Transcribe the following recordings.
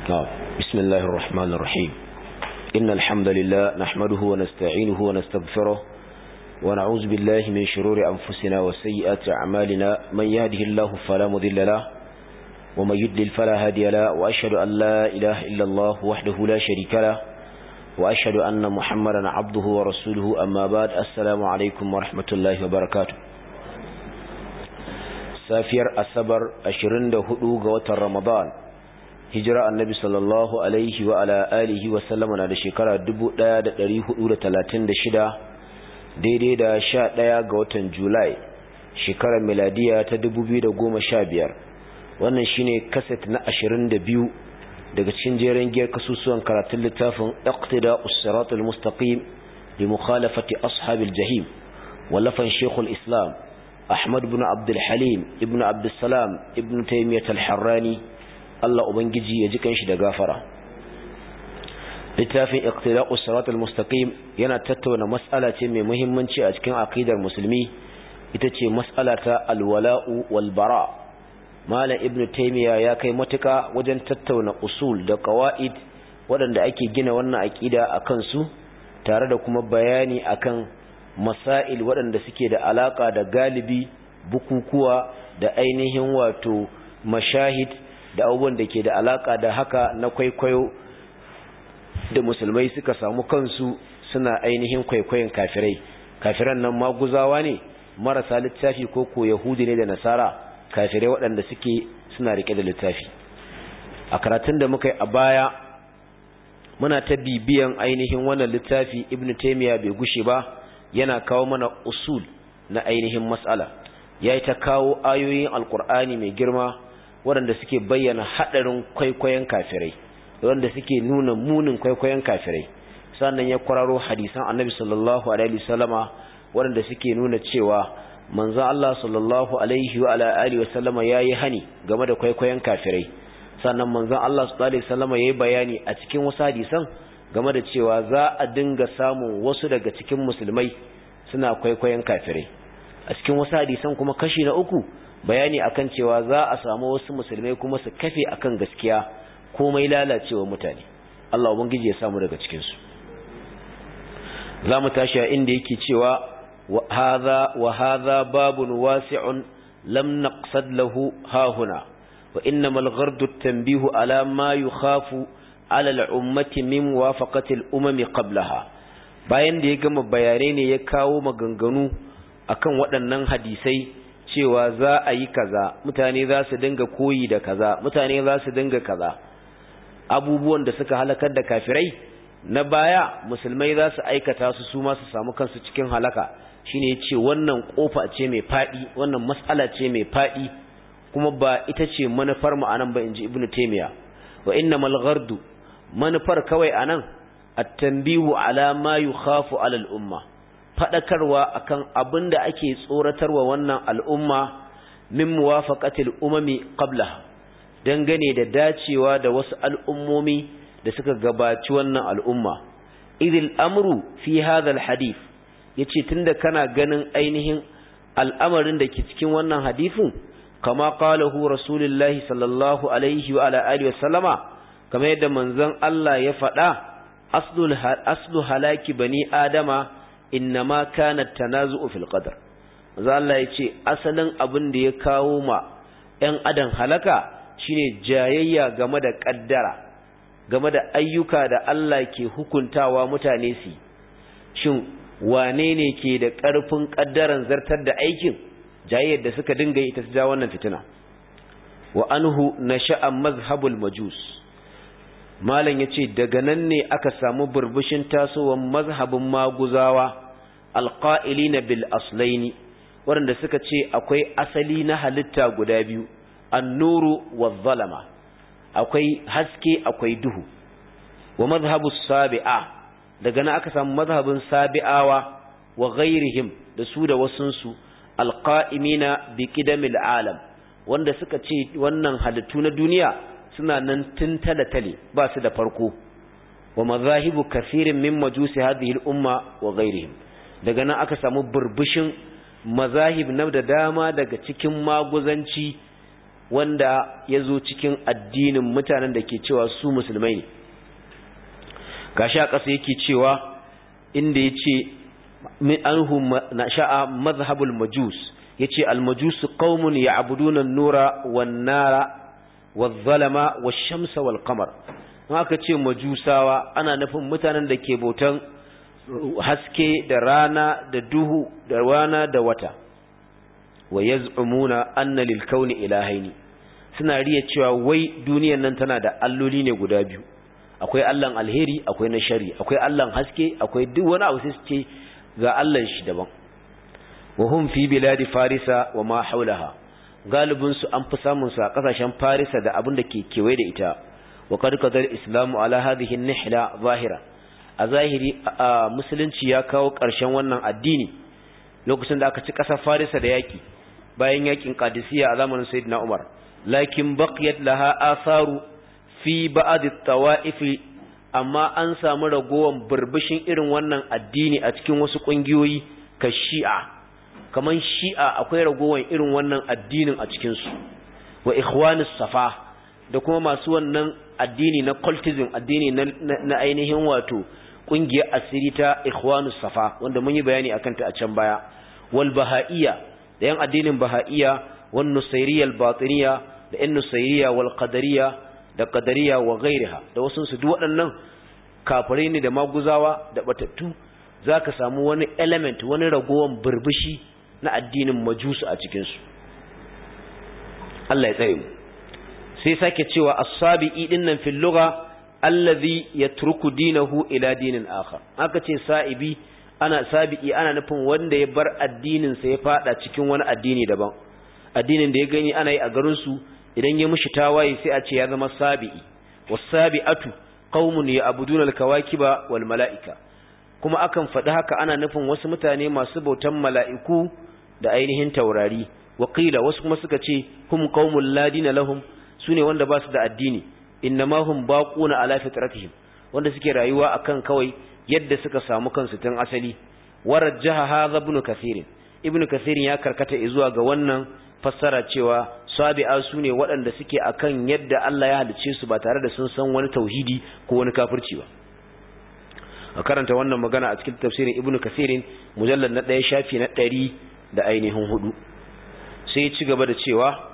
بسم الله الرحمن الرحيم إن الحمد لله نحمده ونستعينه ونستغفره ونعوذ بالله من شرور أنفسنا وسيئات أعمالنا من يهده الله فلا مذل له ومن يدلل فلا هادي له وأشهد أن لا إله إلا الله وحده لا شريك له وأشهد أن محمدا عبده ورسوله أما بعد السلام عليكم ورحمة الله وبركاته safiyar asabar 24 ga watan ramadan hijira annabi sallallahu alaihi wa ala alihi wa sallama na da shekara 1436 daidai da 11 ga watan julai shekarar miladiya ta 2015 wannan shine kaset na 22 daga cikin jerin giyar kasusuwan karatun littafin iqtida us-siratal mustaqim li mukhalafati ashabil jahim wallafan shekul islam Ahmad bin Abdul Halim ibn Abdul Salam ibn Taymiyyah al-Harrani Allah ubangiji ya ji kanshi da gafara littafin iqtida'us sirat al-mustaqim yana tattauna mas'ala ce mai muhimmanci a cikin aqidar musulmi ita ce mas'ala ta al-wala'u wal bara Malam Ibn Taymiyyah ya kai matuka wajen tattauna usul da qawaid waɗanda ake gina wannan aqida akan su tare da kuma bayani akan masail waɗanda suke da alaka da galibi bukukuwa da ainihin wato mashahid da abubuwan da ke da alaka da haka na kwaikwayo da musulmai suka samu kansu suna ainihin kwaikwayon kafirai kafiran nan maguzawa ne marasa littafi ko ko yahudi ne da nasara kafirai waɗanda suke suna rike da littafi a karatun da muka yi a baya muna ta bibiyan ainihin wannan littafi ibnu taymiya bai gushe ba yana kawo mana usul na ainihin matsala ya yi ta kawo ayoyin alkur'ani mai girma waɗanda suke bayyana haɗarin kwaikwayon kafirai waɗanda suke nuna munin kwaikwayon kafirai sannan ya kwararo hadisan annabi sallallahu alaihi wasallama waɗanda suke nuna cewa manzo Allah sallallahu alaihi wa alihi wasallama yayi hani game da kwaikwayon kafirai sannan manzon Allah sallallahu alaihi wasallama yayi bayani a cikin wasu hadisan game da cewa za a dinga samun wasu daga cikin musulmai suna kwaikwayon kafirai a cikin wasu hadisan kuma kashi na uku bayani akan cewa za a samu wasu musulmai kuma su kafe akan gaskiya komai lalacewa mutane Allah ubangiji ya samu daga cikin su za mu tashi a inda yake cewa wa hadha wa hadha babun wasi'un lam naqsad lahu hahuna wa innamal ghardu at-tanbihu ala ma yukhafu ala al'ummati min wafaqatil umami qablaha bayan da ya gama bayanai ne ya kawo maganganu akan waɗannan hadisai cewa za a yi kaza mutane za su dinga koyi da kaza mutane za su dinga kaza abubuwan da suka halakar da kafirai na baya musulmai za su aikata su su ma su samu kansu cikin halaka shine ya ce wannan kofa ce mai faɗi wannan mas'ala ce mai faɗi kuma ba ita ce manufar mu anan ba inji ibnu taymiya wa innamal ghardu manufar kawai anan at-tanbihu ala ma yukhafu ala al-umma fadakarwa akan abinda ake tsoratarwa wannan al'umma min muwafaqatil umami qablaha dangane da dacewa da wasu al'ummomi da suka gabaci wannan al'umma idil amru fi hadha al-hadith yace tunda kana ganin ainihin al'amarin da ke cikin wannan hadisin kama qalahu rasulullahi sallallahu alaihi wa ala alihi wa sallama kamar yadda manzon Allah ya faɗa aslu halaki bani adama innama kana tanazu'u fil qadar manzon Allah ya ce asalin abin da ya kawo ma ‘yan adam halaka shine jayayya game da ƙaddara game da ayyuka da Allah ke hukuntawa mutane su shin wane ne ke da ƙarfin ƙaddaran zartar da aikin jayayyar da suka dinga ita su ja wannan fitina wa anhu nasha'a mazhabul majus malam ya ce daga nan ne aka samu burbushin tasowar mazhabin maguzawa alƙa'ilina bil aslaini waɗanda suka ce akwai asali na halitta guda biyu annuru wa zalama akwai haske akwai duhu wa mazhabu sabi'a daga nan aka samu mazhabin sabi'awa wa ghairihim da su da wasunsu alqa'imina bi qidamil alam wanda suka ce wannan halittu na duniya suna nan tun tale ba su da farko wa mazahibu kathirin min majusi hadhihi al-umma wa ghairihim daga nan aka samu burbushin mazahib na da dama daga cikin maguzanci wanda ya zo cikin addinin mutanen da ke cewa su musulmai ne gashi a ƙasa yake cewa inda ya ce min anhu na sha'a mazhabul majus ya ce almajus qaumun ya'buduna an-nura wan-nara wadh-dhalama wash-shamsa wal-qamar haka ce majusawa ana nufin mutanen da ke bautan haske da rana da duhu da rana da wata wa yaz'umuna anna lil kauni ilahaini suna riya cewa wai duniyar nan tana da alloli ne guda biyu akwai Allahn alheri akwai na shari akwai Allahn haske akwai duk wani abu sai su ce ga Allahn shi daban wa hum fi biladi farisa wa ma haulaha galibin su an fi samun su a kasashen farisa da abin da ke kewaye da ita wa qad qadar islamu ala hadhihi nihla zahira a zahiri musulunci ya kawo ƙarshen wannan addini lokacin da aka ci ƙasar farisa da yaki bayan yakin qadisiyya a zamanin sayyidina umar lakin baqiyat laha atharu fi ba'd at-tawa'if amma an samu ragowan burbushin irin wannan addini a cikin wasu kungiyoyi ka shi'a kaman shi'a akwai ragowan irin wannan addinin a cikin su wa ikhwanus safa da kuma masu wannan addini na cultism addini na, na, ainihin wato kungiyar asiri ta ikhwanus safa wanda mun yi bayani akan ta a can baya wal bahaiya da yan addinin bahaiya wan nusairiyya al batiniya da yan nusairiyya wal qadariyya da qadariya wa ghairiha da wasu su duk waɗannan kafirai ne da maguzawa da batattu zaka samu wani element wani ragowan burbushi na addinin majusu a cikin su Allah ya tsare mu sai sake cewa as-sabi'i dinnan fil lugha allazi yatruku dinahu ila dinin akhar aka ce sa'ibi ana sabi'i ana nufin wanda ya bar addinin sa ya fada cikin wani addini daban addinin da ya gani ana yi a garin su idan ya mushi tawaye sai a ce ya zama sabi'i was-sabi'atu qaumun ya'buduna al-kawakiba wal mala'ika kuma akan faɗi haka ana nufin wasu mutane masu bautan mala'iku da ainihin taurari wakila wasu kuma suka ce hum qaumul ladina lahum sune wanda ba su da addini innama hum baquna ala fitratihim wanda suke rayuwa akan kawai yadda suka samu kansu tun asali warajjaha hadha ibn kathir ibn kathir ya karkata zuwa ga wannan fassara cewa sabi'a sune waɗanda suke akan yadda Allah ya halice su ba tare da sun san wani tauhidi ko wani kafirci ba a karanta wannan magana a cikin tafsirin ibn kathir mujallad na 1 shafi na 100 da ainihin hudu sai ya ci gaba da cewa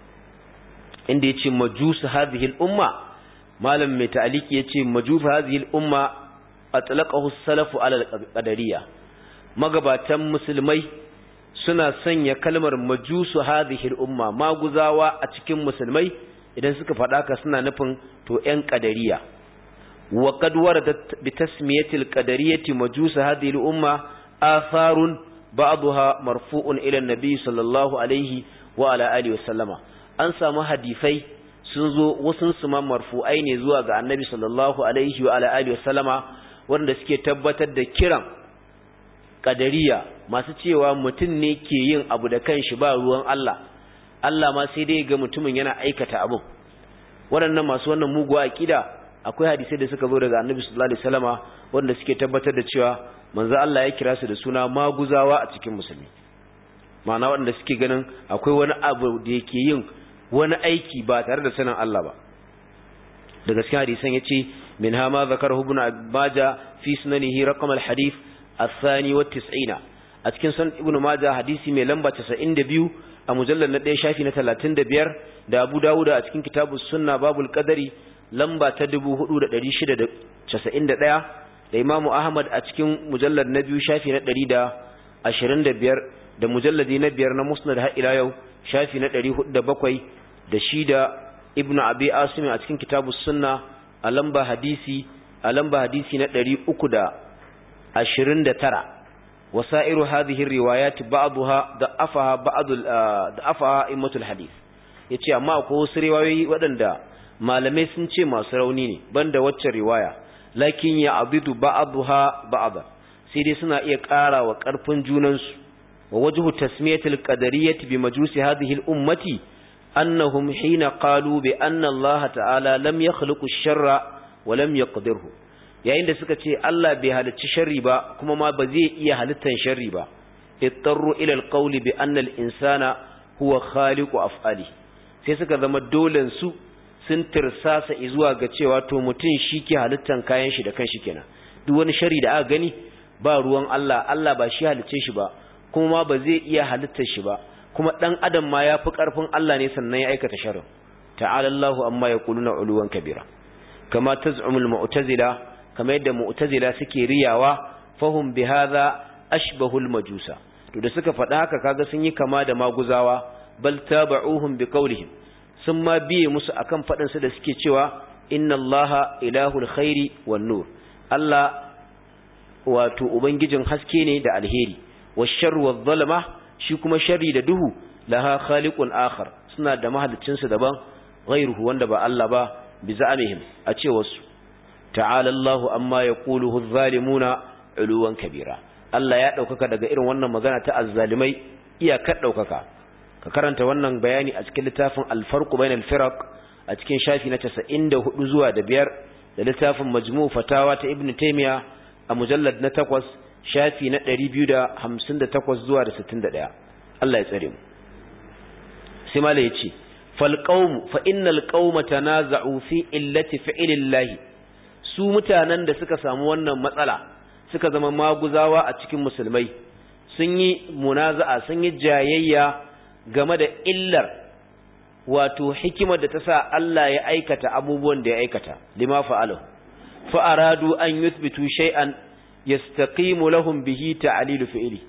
inda yace majus hadhihi al-umma malam mai ta'aliki yace majus hadhihi al-umma atlaqahu as-salafu ala al-qadariyya magabatan musulmai suna sanya kalmar majusu hadhihi al-umma maguzawa a cikin musulmai idan suka faɗa ka suna nufin to ƴan qadariyya wa qad waradat bi tasmiyati al-qadariyyati majus hadhihi al-umma atharun ba'daha marfu'un ila an-nabi sallallahu alaihi wa ala alihi wa sallama an samu hadifai sun zo wasun su ma marfu'ai ne zuwa ga annabi sallallahu alaihi wa ala alihi wasallama wanda suke tabbatar da kiran kadariya masu cewa mutum ne ke yin abu da kanshi ba ruwan Allah Allah ma sai dai ga mutumin yana aikata abu waɗannan masu wannan muguwa akida akwai hadisai da suka zo daga annabi sallallahu alaihi wasallama wanda suke tabbatar da cewa manzo Allah ya kira su da suna maguzawa a cikin musulmi ma'ana waɗanda suke ganin akwai wani abu da yake yin wani aiki ba tare da sanin Allah ba daga cikin hadisan yace min ha ma zakarahu ibn Majah fi sunanihi raqam al-hadith ath-thani wa 90 a cikin sunan ibn Majah hadisi mai lamba 92 a mujallal na 1 shafi na 35 da Abu Dawud a cikin kitabus sunna babul qadari lamba ta 4691 da Imam Ahmad a cikin mujallal na 2 shafi na 125 da mujalladi na biyar na musnad har ila yau shafi na 407 da shi da ibnu abi asim a cikin kitabu sunna a lamba hadisi a lamba hadisi na 329 wasairu hadhihi riwayat ba'daha da'afaha ba'd da'afaha immatul hadith yace amma akwai wasu riwayoyi waɗanda malamai sun ce masu rauni ne banda waccan riwaya lakin ya abidu ba'daha ba'da sai dai suna iya ƙara wa ƙarfin junansu ووجه تسمية القدرية بمجوس هذه الأمة أنهم حين قالوا بأن الله تعالى لم يخلق الشر ولم يقدره yayin da suka ce Allah bai halicci sharri ba kuma ma ba zai iya halittan sharri ba ittarru ila alqawli bi anna al-insana huwa khaliqu af'ali sai suka zama dolen su sun tirsasa zuwa ga cewa to mutum shi ke halittan kayan shi da kanshi kenan duk wani shari da aka gani ba ruwan Allah Allah ba shi halicce shi ba kuma ma ba zai iya halittar shi ba kuma dan adam ma ya fi karfin Allah ne sannan ya aikata sharrin ta'ala Allahu amma yaquluna uluwan kabira kama taz'umul mu'tazila kama yadda mu'tazila suke riyawa fahum bihadha ashbahul majusa to da suka faɗa haka kaga sun yi kama da maguzawa bal taba'uhum biqaulihim sun ma biye musu akan faɗin su da suke cewa inna allaha ilahul khairi wan nur Allah wato ubangijin haske ne da alheri washarru wadh-dhalama shi kuma sharri da duhu laha khaliqun akhar suna da mahalicin su daban ghairuhu wanda ba Allah ba bi za'amihim a ce wasu ta'ala Allahu amma yaquluhu adh-dhalimuna uluwan kabira Allah ya daukaka daga irin wannan magana ta azzalimai iyakar daukaka ka karanta wannan bayani a cikin littafin al-farq bainal firaq a cikin shafi na 94 zuwa da biyar da littafin majmu' fatawa ta ibnu taymiya a mujallad na 8 shafi na 258 zuwa da 61 Allah ya tsare mu sai mala yace fal qaum fa innal qauma tanaza'u fi illati fi'lillahi su mutanen da suka samu wannan matsala suka zama maguzawa a cikin musulmai sun yi munaza'a sun yi jayayya game da illar wato hikimar da ta sa Allah ya aikata abubuwan da ya aikata lima fa'alahu fa aradu an yuthbitu shay'an yastaqimu lahum bihi ta'lilu fi'li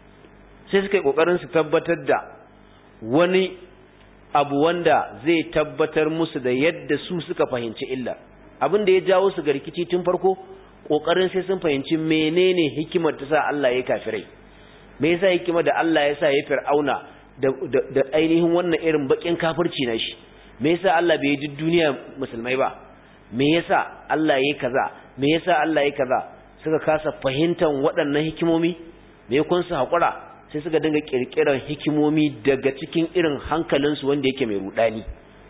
sai suka yi kokarin su tabbatar da wani abu wanda zai tabbatar musu da yadda su suka fahimci illar abin da ya jawo su ga rikici tun farko kokarin sai sun fahimci menene hikimar ta sa Allah ya kafirai me yasa hikimar da Allah ya sa ya fir'auna da da ainihin wannan irin bakin kafirci na shi me yasa Allah bai yi duniya musulmai ba me yasa Allah ya kaza me yasa Allah ya kaza suka kasa fahimtar waɗannan hikimomi me kun su hakura sai suka dinga kirkiran hikimomi daga cikin irin hankalinsu wanda yake mai rudani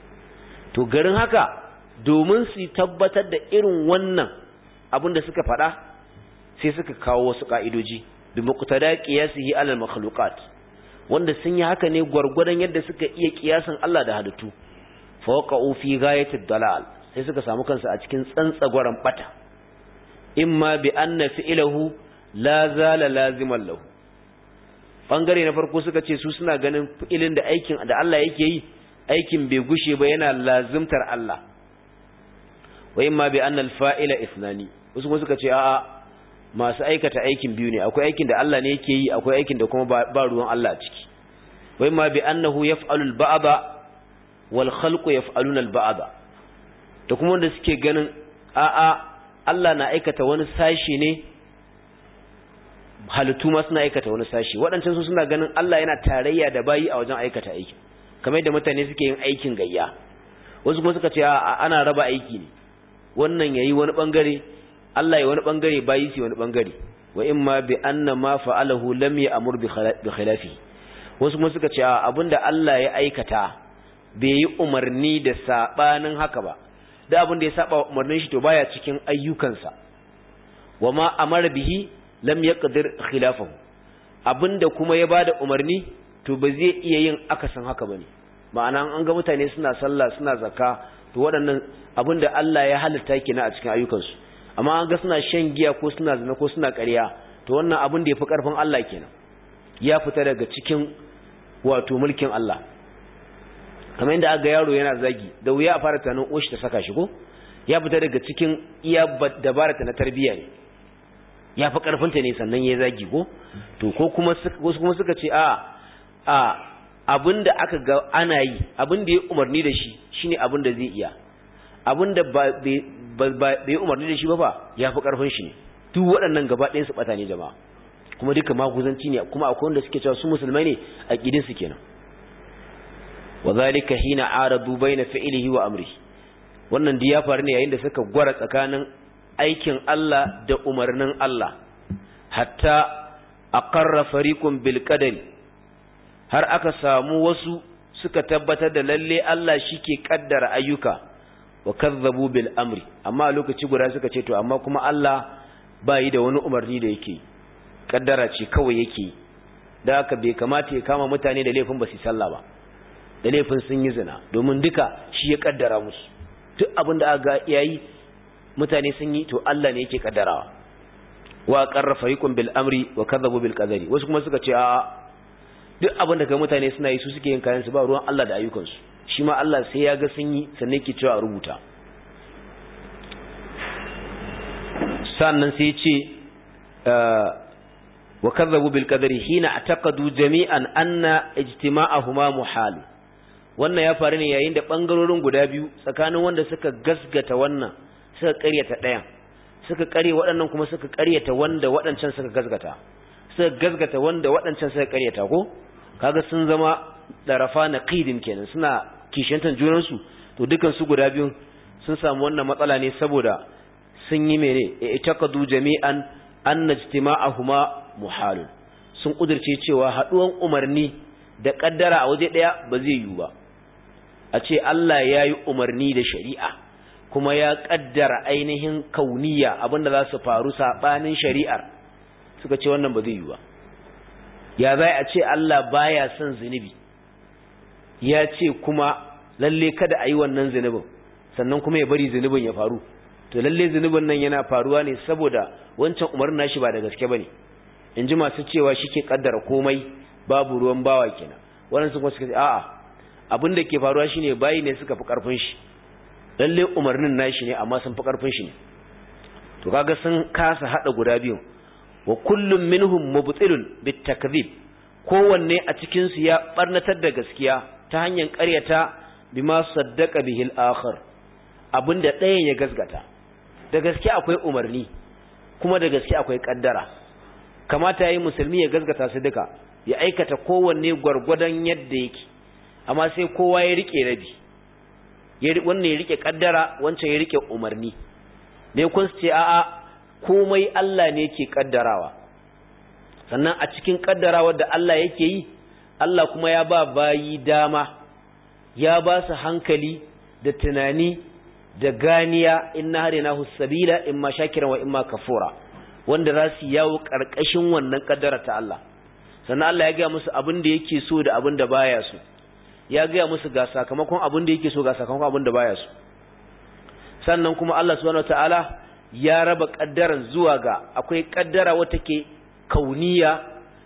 to garin haka domin su tabbatar da irin wannan abin da suka faɗa sai suka kawo wasu ƙa'idoji bi muqtada qiyasihi alal makhluqat wanda sun yi haka ne gwargwadon yadda suka iya kiyasan Allah da halittu fa waqa'u fi ghayatid dalal sai suka samu kansu a cikin tsantsagwaran bata imma bi anna fi'luhu la zala laziman lahu bangare na farko suka ce su suna ganin fi'ilin da aikin da Allah yake yi aikin bai gushe ba yana lazimtar Allah wa imma bi anna al-fa'ila ithnani wasu kuma suka ce a'a masu aikata aikin biyu ne akwai aikin da Allah ne yake yi akwai aikin da kuma ba ruwan Allah a ciki wa imma bi annahu yaf'alu al-ba'da wal khalqu yaf'aluna al-ba'da da kuma wanda suke ganin a'a Allah na aikata wani sashi ne halittu ma suna aikata wani sashi waɗancan su suna ganin Allah yana tarayya da bayi a wajen aikata aiki kamar yadda mutane suke yin aikin gayya wasu kuma suka ce ana raba aiki ne wannan yayi wani bangare Allah ya wani bangare bayi su wani bangare wa imma bi anna ma fa'alahu lam ya'mur bi khilafi wasu kuma suka ce abinda Allah ya aikata bai yi umarni da sabanin haka ba da abinda ya saba umarnin shi to baya cikin ayyukansa wa ma amara bihi lam yaqdir khilafahu abinda kuma ya bada umarni to ba zai iya yin akasin haka bane ma'ana an ga mutane suna sallah suna zakka to waɗannan abinda Allah ya halitta kenan a cikin ayyukansu amma an ga suna shan giya ko suna zina ko suna ƙarya to wannan abin da yafi karfin Allah kenan ya fita daga cikin wato mulkin Allah kamar inda aka yaro yana zagi da wuya a fara tunanin oshi ta saka shi ko ya fita daga cikin iya dabarata na tarbiyya ne ya fi karfinta ne sannan ya zagi ko to ko kuma wasu kuma suka ce a a abinda aka ga ana yi abinda ya umarni da shi shine abinda zai iya abinda ba bai umarni da shi ba ba ya fi karfin shi ne duk waɗannan gaba ɗayan su ɓata ne jama'a kuma duka maguzanci ne kuma akwai wanda suke cewa su musulmai ne a ƙidin su kenan wa zalika hina aradu baina fi'lihi wa amrihi wannan duk ya faru ne yayin da suka gwara tsakanin aikin Allah da umarnin Allah hatta aqarra fariqun bil qadari har aka samu wasu suka tabbatar da lalle Allah shike kaddara ayyuka wa kazzabu bil amri amma a lokaci guda suka ce to amma kuma Allah bai da wani umarni da yake kaddara ce kawai yake da haka bai kamata ya kama mutane da laifin ba su sallah ba da laifin sun yi zina domin duka shi ya kaddara musu duk abin da aka yayi mutane sun yi to Allah ne yake kaddarawa wa qarra fariqun bil amri wa kadhabu bil qadari wasu kuma suka ce a duk abin da kai mutane suna yi su suke yin kayan su ba ruwan Allah da ayyukan su shi ma Allah sai ya ga sun yi sannan yake cewa a rubuta sannan sai ya ce wa kadhabu bil qadari hina ataqadu jami'an anna ijtima'ahuma muhal wannan ya faru ne yayin da bangarorin guda biyu tsakanin wanda suka gasgata wannan suka ƙaryata ɗayan suka ƙarye waɗannan kuma suka ƙaryata wanda waɗancan suka gasgata suka gasgata wanda waɗancan suka ƙaryata ko kaga sun zama darafa na qidin kenan suna kishantan junan su to dukan su guda biyu sun samu wannan matsala ne saboda sun yi mene itakadu jami'an anna ijtima'ahuma muhalun sun kudirce cewa haduwan umarni da kaddara a waje daya ba zai yiwu ba a ce Allah ya yi umarni da shari'a kuma ya kaddara ainihin kauniya abinda za su faru sabanin shari'ar suka ce wannan ba zai yiwu ba ya zai a ce Allah baya son zunubi ya ce kuma lalle kada a yi wannan zunubin sannan kuma ya bari zunubin ya faru to lalle zunubin nan yana faruwa ne saboda wancan umarnin nashi ba da gaske bane in ji masu cewa shike kaddara komai babu ruwan bawa kenan wannan sun kuma suka ce a'a abin da ke faruwa shine bayi ne suka fi karfin shi lalle umarnin nashi ne amma sun fi karfin shi ne to kaga sun kasa hada guda biyu wa kullum minhum mubtilun bitakdhib kowanne a cikin su ya barnatar da gaskiya ta hanyar ƙaryata bima saddaqa bihi al-akhar abinda ɗayan ya gasgata da gaske akwai umarni kuma da gaske akwai kaddara kamata yayi musulmi ya gasgata su duka ya aikata kowanne gwargwadon yadda yake amma sai kowa ya rike rabi ya wannan ya rike kaddara wancan ya rike umarni ne kun ce a'a komai Allah ne yake kaddarawa sannan a cikin kaddarawar da Allah yake yi Allah kuma ya ba bayi dama ya ba su hankali da tunani da ganiya inna harinahu sabila imma shakiran wa imma kafura wanda za su yawo karkashin wannan kaddara ta Allah sannan Allah ya ga musu abin da yake so da abin da baya so ya ga musu ga sakamakon abin da yake so ga sakamakon abin da baya so sannan kuma Allah subhanahu wataala ya raba kaddaran zuwa ga akwai kaddara wata ke kauniya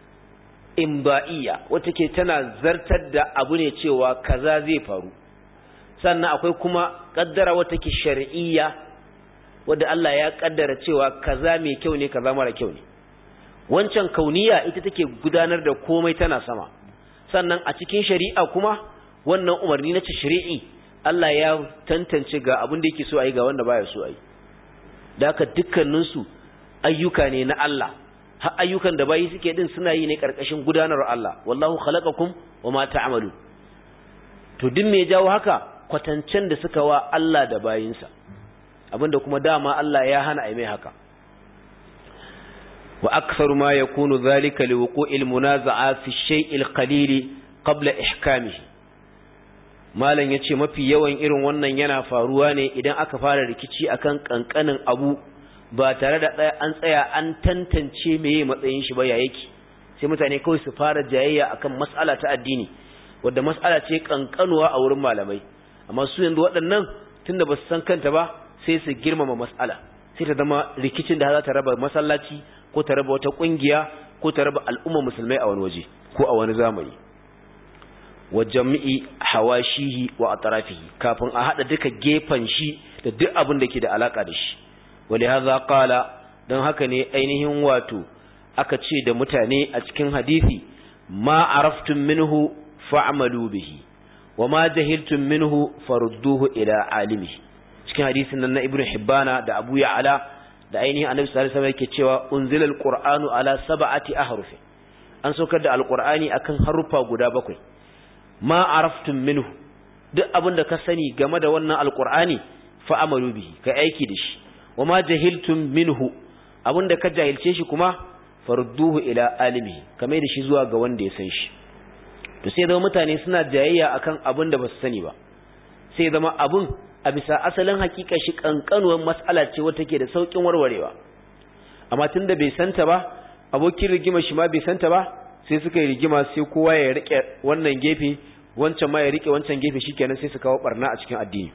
imba'iyya wata ke tana zartar da abu ne cewa kaza zai faru sannan akwai kuma kaddara wata ke shar'iyya wadda Allah ya kaddara cewa kaza mai kyau ne kaza mara kyau ne wancan kauniya ita take gudanar da komai tana sama sannan a cikin shari'a kuma wannan umarni na shari'i Allah ya tantance ga abin da yake so a yi ga wanda baya so a yi da haka dukkaninsu ayyuka ne na Allah har ayyukan da bayi suke din suna yi ne karkashin gudanar Allah wallahu khalaqakum wama ta'malu to duk me jawo haka kwatancen da suka wa Allah da bayinsa abinda kuma dama Allah ya hana ai mai haka wa aktharu ma yakunu dhalika liwuqu'il munaza'a fi shay'il qalil qabla ihkamihi malam yace mafi yawan irin wannan yana faruwa ne idan aka fara rikici akan kankanin abu ba tare da an tsaya an tantance meye matsayin shi ba ya yake sai mutane kawai su fara jayayya akan mas'ala ta addini wadda mas'ala ce kankanuwa a wurin malamai amma su yanzu waɗannan tunda ba su san kanta ba sai su girmama mas'ala sai ta zama rikicin da za ta raba masallaci ko ta raba wata kungiya ko ta raba al'umma musulmai a wani waje ko a wani zamani wa jami'i hawashihi wa atrafihi kafin a hada duka gefen shi da duk abin da ke da alaka da shi ولهذا قال don haka ne ainihin wato aka ce da mutane a cikin hadisi ma araftum minhu fa'malu bihi wa ma jahiltum minhu farudduhu ila alimihi cikin hadisin nan na ibnu hibbana da abu ya'ala da ainihin annabi sallallahu alaihi wasallam yake cewa unzila alqur'anu ala sab'ati ahruf an saukar da alqur'ani akan harufa guda bakwai ma araftum minhu duk abin da ka sani game da wannan alqur'ani fa'amalu bihi kai aiki da shi wa ma jahiltum minhu abinda ka jahilce shi kuma farduhu ila alimi kamar da shi zuwa ga wanda ya san shi to sai zama mutane suna jayayya akan abin da basu sani ba sai zama abun a bisa asalin hakika shi kankanuwar mas'ala ce wata ke da saukin warwarewa amma tunda bai santa ba abokin rigima shi ma bai santa ba sai suka yi rigima sai kowa ya rike wannan gefe wancan ma ya rike wancan gefe shikenan sai su kawo barna a cikin addini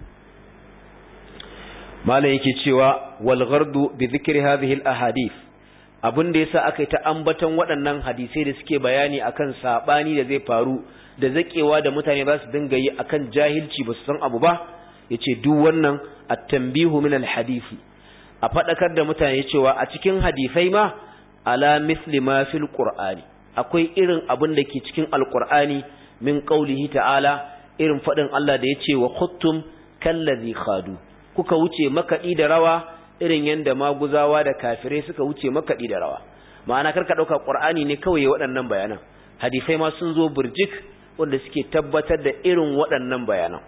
malam yake cewa wal ghardu bi dhikri hadhihi al ahadith abin da yasa aka yi ta ambaton waɗannan hadisai da suke bayani akan sabani da zai faru da zakewa da mutane za su dinga yi akan jahilci ba su san abu ba yace duk wannan at-tanbihu min al-hadisi a fadakar da mutane cewa a cikin hadisai ma ala misli ma fil qur'ani akwai irin abin da ke cikin alqur'ani min qaulihi ta'ala irin fadin Allah da yace wa khuttum kallazi khadu kuka wuce makadi da rawa irin yanda maguzawa da kafirai suka wuce makadi da rawa ma'ana karka dauka qur'ani ne kawai waɗannan bayanan hadisai ma sun zo burjik wanda suke tabbatar da irin waɗannan bayanan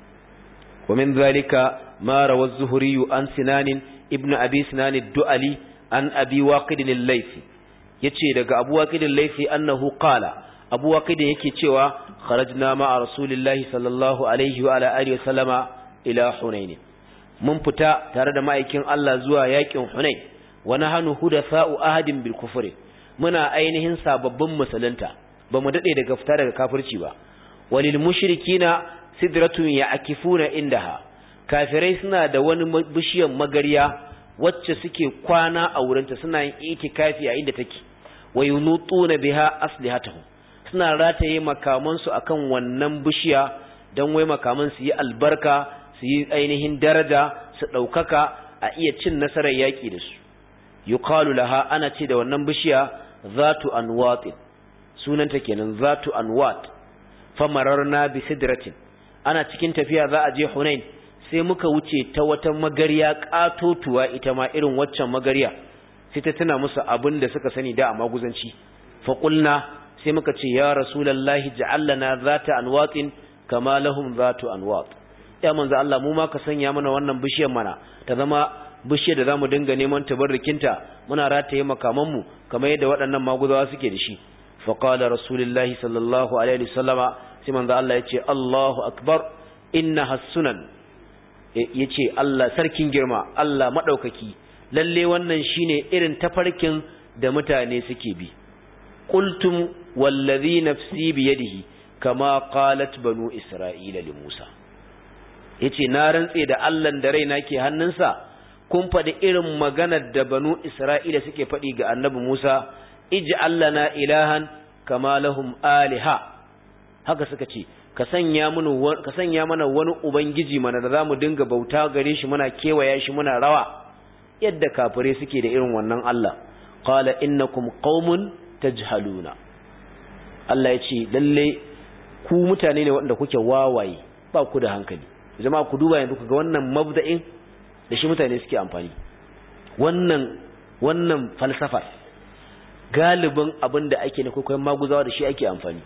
ومن ذلك ما روى الزهري عن سنان ابن أبي سنان الدؤلي عن أبي واقد الليثي yace daga Abu Waqid al-Laythi annahu qala Abu Waqid yake cewa kharajna ma'a Rasulillahi sallallahu alaihi wa ala alihi wa sallama ila Hunain mun fita tare da ma'aikin Allah zuwa yakin Hunain wa nahnu hudatha'u ahadin bil kufri muna ainihin sababbin musulunta bamu dade daga fita daga kafirci ba walil mushrikina sidratun ya'kifuna indaha kafirai suna da wani bishiyar magariya wacce suke kwana a wurinta suna yin itikafi a inda take wayunutuna biha aslihatahum suna rataye makaman su akan wannan bishiya dan wai makaman su yi albarka su yi ainihin daraja su daukaka a iya cin nasarar yaki da su yuqalu laha ana ce da wannan bishiya zatu anwat sunanta kenan zatu anwat famararna bi sidratin ana cikin tafiya za a je Hunain sai muka wuce ta wata magariya katotuwa ita ma irin waccan magariya sai ta tuna musu abin da suka sani da a maguzanci fa qulna sai muka ce ya rasulullahi ja'al lana zata anwatin kama lahum zatu anwat ya manzo Allah mu ma ka sanya mana wannan bishiyar mana ta zama bishiyar da zamu dinga neman tabarrukinta muna rataye makaman mu kamar yadda waɗannan maguzawa suke da shi fa qala rasulullahi sallallahu alaihi wasallama sai manzo Allah yace Allahu akbar inna hasunan yace Allah sarkin girma Allah madaukaki lalle wannan shine irin tafarkin da mutane suke bi qultum wallazi nafsi biyadihi kama qalat banu isra'ila li Musa yace na rantse da Allah da raina ke hannunsa kun faɗi irin maganar da banu isra'ila suke faɗi ga annabi Musa ij'al lana ilahan kama lahum aliha haka suka ce ka sanya mana ka sanya mana wani ubangiji mana da zamu dinga bauta gare shi muna kewaya shi muna rawa yadda kafire suke da irin wannan Allah qala innakum qaumun tajhaluna Allah ya ce lalle ku mutane ne wanda kuke wawaye ba ku da hankali jama'a ku duba yanzu ga wannan mabda'in da shi mutane suke amfani wannan wannan falsafa galibin abin da ake na kwaikwayon maguzawa da shi ake amfani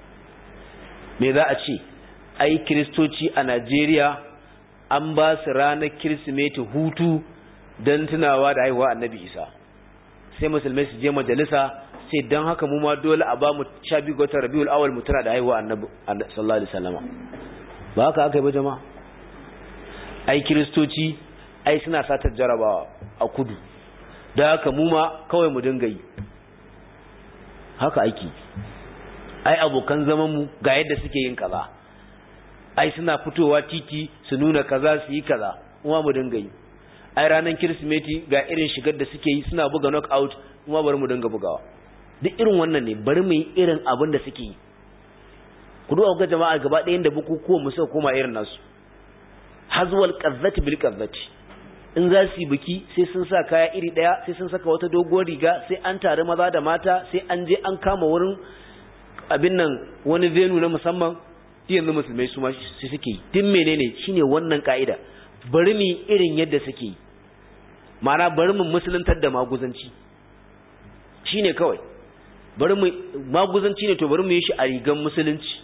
me za a ce ai kiristoci a Najeriya an ba su ranar kirsimeti hutu don tunawa da haihuwa annabi isa sai musulmai su je majalisa sai don haka mu ma dole a ba mu sha biyu watan rabiul awal mu tuna da haihuwa annabi sallallahu alaihi wasallama ba haka aka yi ba jama'a ai kiristoci ai suna satar jarabawa a kudu da haka mu ma kawai mu dinga yi haka aiki ai abokan zaman mu ga yadda suke yin kaza ai suna fitowa titi su nuna kaza su yi kaza kuma mu dinga yi ai ranar kirsimeti ga irin shigar da suke yi suna buga knockout kuma bari mu dinga bugawa duk irin wannan ne bari mu yi irin abin da suke yi ku duba ga jama'a gaba ɗayan da bukukuwan mu suka koma irin nasu hazwal qazzati bil qazzati in za su yi biki sai sun sa kaya iri ɗaya sai sun saka wata doguwar riga sai an tare maza da mata sai an je an kama wurin abin nan wani venu na musamman yanzu musulmai su ma su suke yi din menene shine wannan ka'ida bari mu irin yadda suke yi ma'ana bari mu musuluntar da maguzanci shine kawai bari mu maguzanci ne to bari mu yi shi a rigan musulunci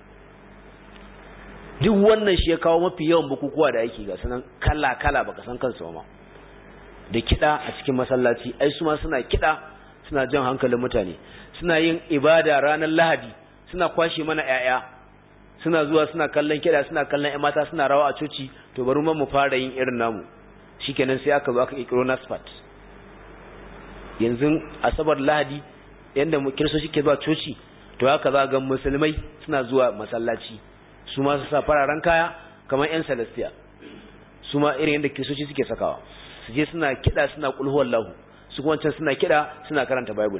duk wannan shi ya kawo mafi yawan bukukuwa da ake ga sanan kala kala baka san kansu ma da kiɗa a cikin masallaci ai su ma suna kiɗa suna jan hankalin mutane suna yin ibada ranar lahadi suna kwashe mana 'ya'ya suna zuwa suna kallon kiɗa suna kallon ƴan mata suna rawa a coci to bari mu fara yin irin namu shikenan sai aka zo aka kikiro nasfat yanzu asabar lahadi yanda mu kirso ke zuwa coci to haka za ga musulmai suna zuwa masallaci su ma su sa fararen kaya kamar yan celestia su ma irin yadda kiristoci suke sakawa su je suna kiɗa suna kulhuwar lahu su kuma can suna kiɗa suna karanta bible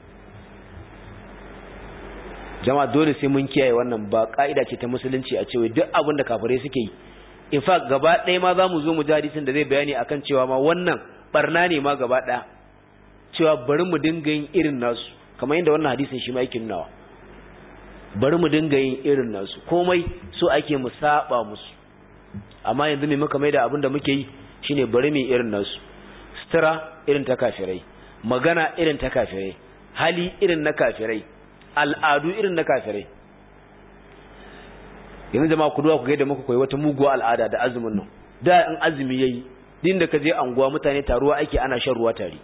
jama'a dole sai mun kiyaye wannan ba ka'ida ce ta musulunci a cewa duk abin da kafirai suke yi in fact gaba ɗaya ma za mu zo mu ji hadisin da zai bayani akan cewa ma wannan barna ne ma gaba ɗaya cewa bari mu dinga yin irin nasu kamar yadda wannan hadisin shi ma yake nunawa bari mu dinga yin irin nasu komai so ake mu saba musu amma yanzu me muka maida abin da muke yi shine bari mu irin nasu sutura irin ta kafirai magana irin ta kafirai hali irin na kafirai al'adu irin na kafirai yanzu jama'a ku duwa ku ga yadda muka koyi wata muguwa al'ada da azumin nan da in azumi yayi din da ka je anguwa mutane taruwa ake ana shan ruwa tare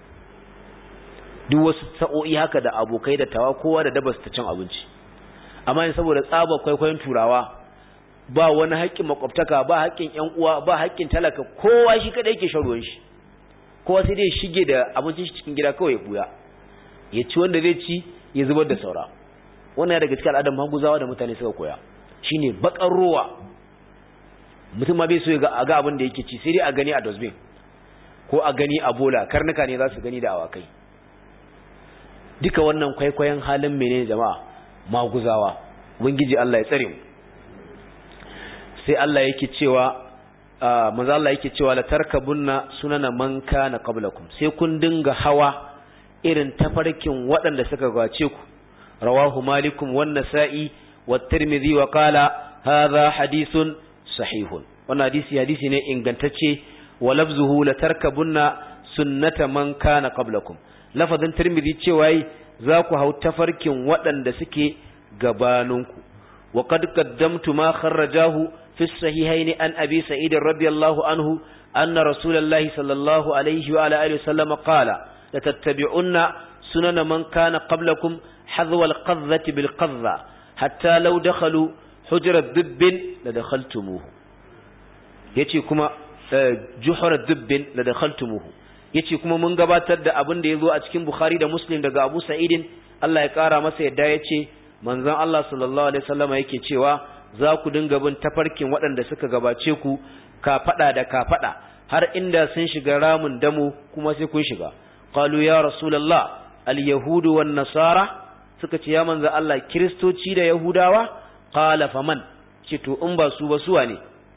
duk wasu sa'o'i haka da abokai da tawa kowa da dabas ta cin abinci amma yin saboda tsaba kwaikwayon turawa ba wani haƙƙin makwabtaka ba haƙƙin ƴan uwa ba haƙƙin talaka kowa shi kada yake shan ruwan shi kowa sai dai shige da abincin shi cikin gida kawai ya buya ya ci wanda zai ci ya zubar da saura wannan daga cikin al'adar maguzawa da mutane suka koya shine bakar ruwa mutum ma bai so ya ga abin da yake ci sai dai a gani a dustbin ko a gani a bola karnuka ne za su gani da awakai duka wannan kwaikwayon halin menene jama'a maguzawa ubangiji Allah ya tsare mu sai Allah yake cewa manzo Allah yake cewa la tarkabunna sunana man kana qablakum sai kun dinga hawa irin tafarkin waɗanda suka gace ku rawahu malikum wan nasa'i wat tirmidhi wa qala hadha hadithun sahihun wannan hadisi hadisi ne ingantacce wa lafzuhu la tarkabunna sunnata man kana qablakum lafazin tirmidhi cewa za ku hau tafarkin waɗanda suke gabaninku wa qad qaddamtu ma kharrajahu fi sahihayn an abi sa'id radiyallahu anhu anna rasulullahi sallallahu alaihi wa ala alihi wasallam qala la tattabi'unna sunana man kana qablakum hadwa al-qadhati bil qadha hatta law dakhalu hujra dubbin la dakhaltumuhu yace kuma juhra dubbin la dakhaltumuhu yace kuma mun gabatar da abin da yazo a cikin Bukhari da Muslim daga Abu Sa'idin Allah ya kara masa yadda yace manzon Allah sallallahu alaihi wasallama yake cewa za ku dinga bin tafarkin waɗanda suka gabace ku ka fada da ka fada har inda sun shiga ramun damo kuma sai kun shiga qalu ya rasulullah al-yahudu wan nasara suka ce ya manzo Allah kristoci da yahudawa qala faman ce to in ba su ba su wane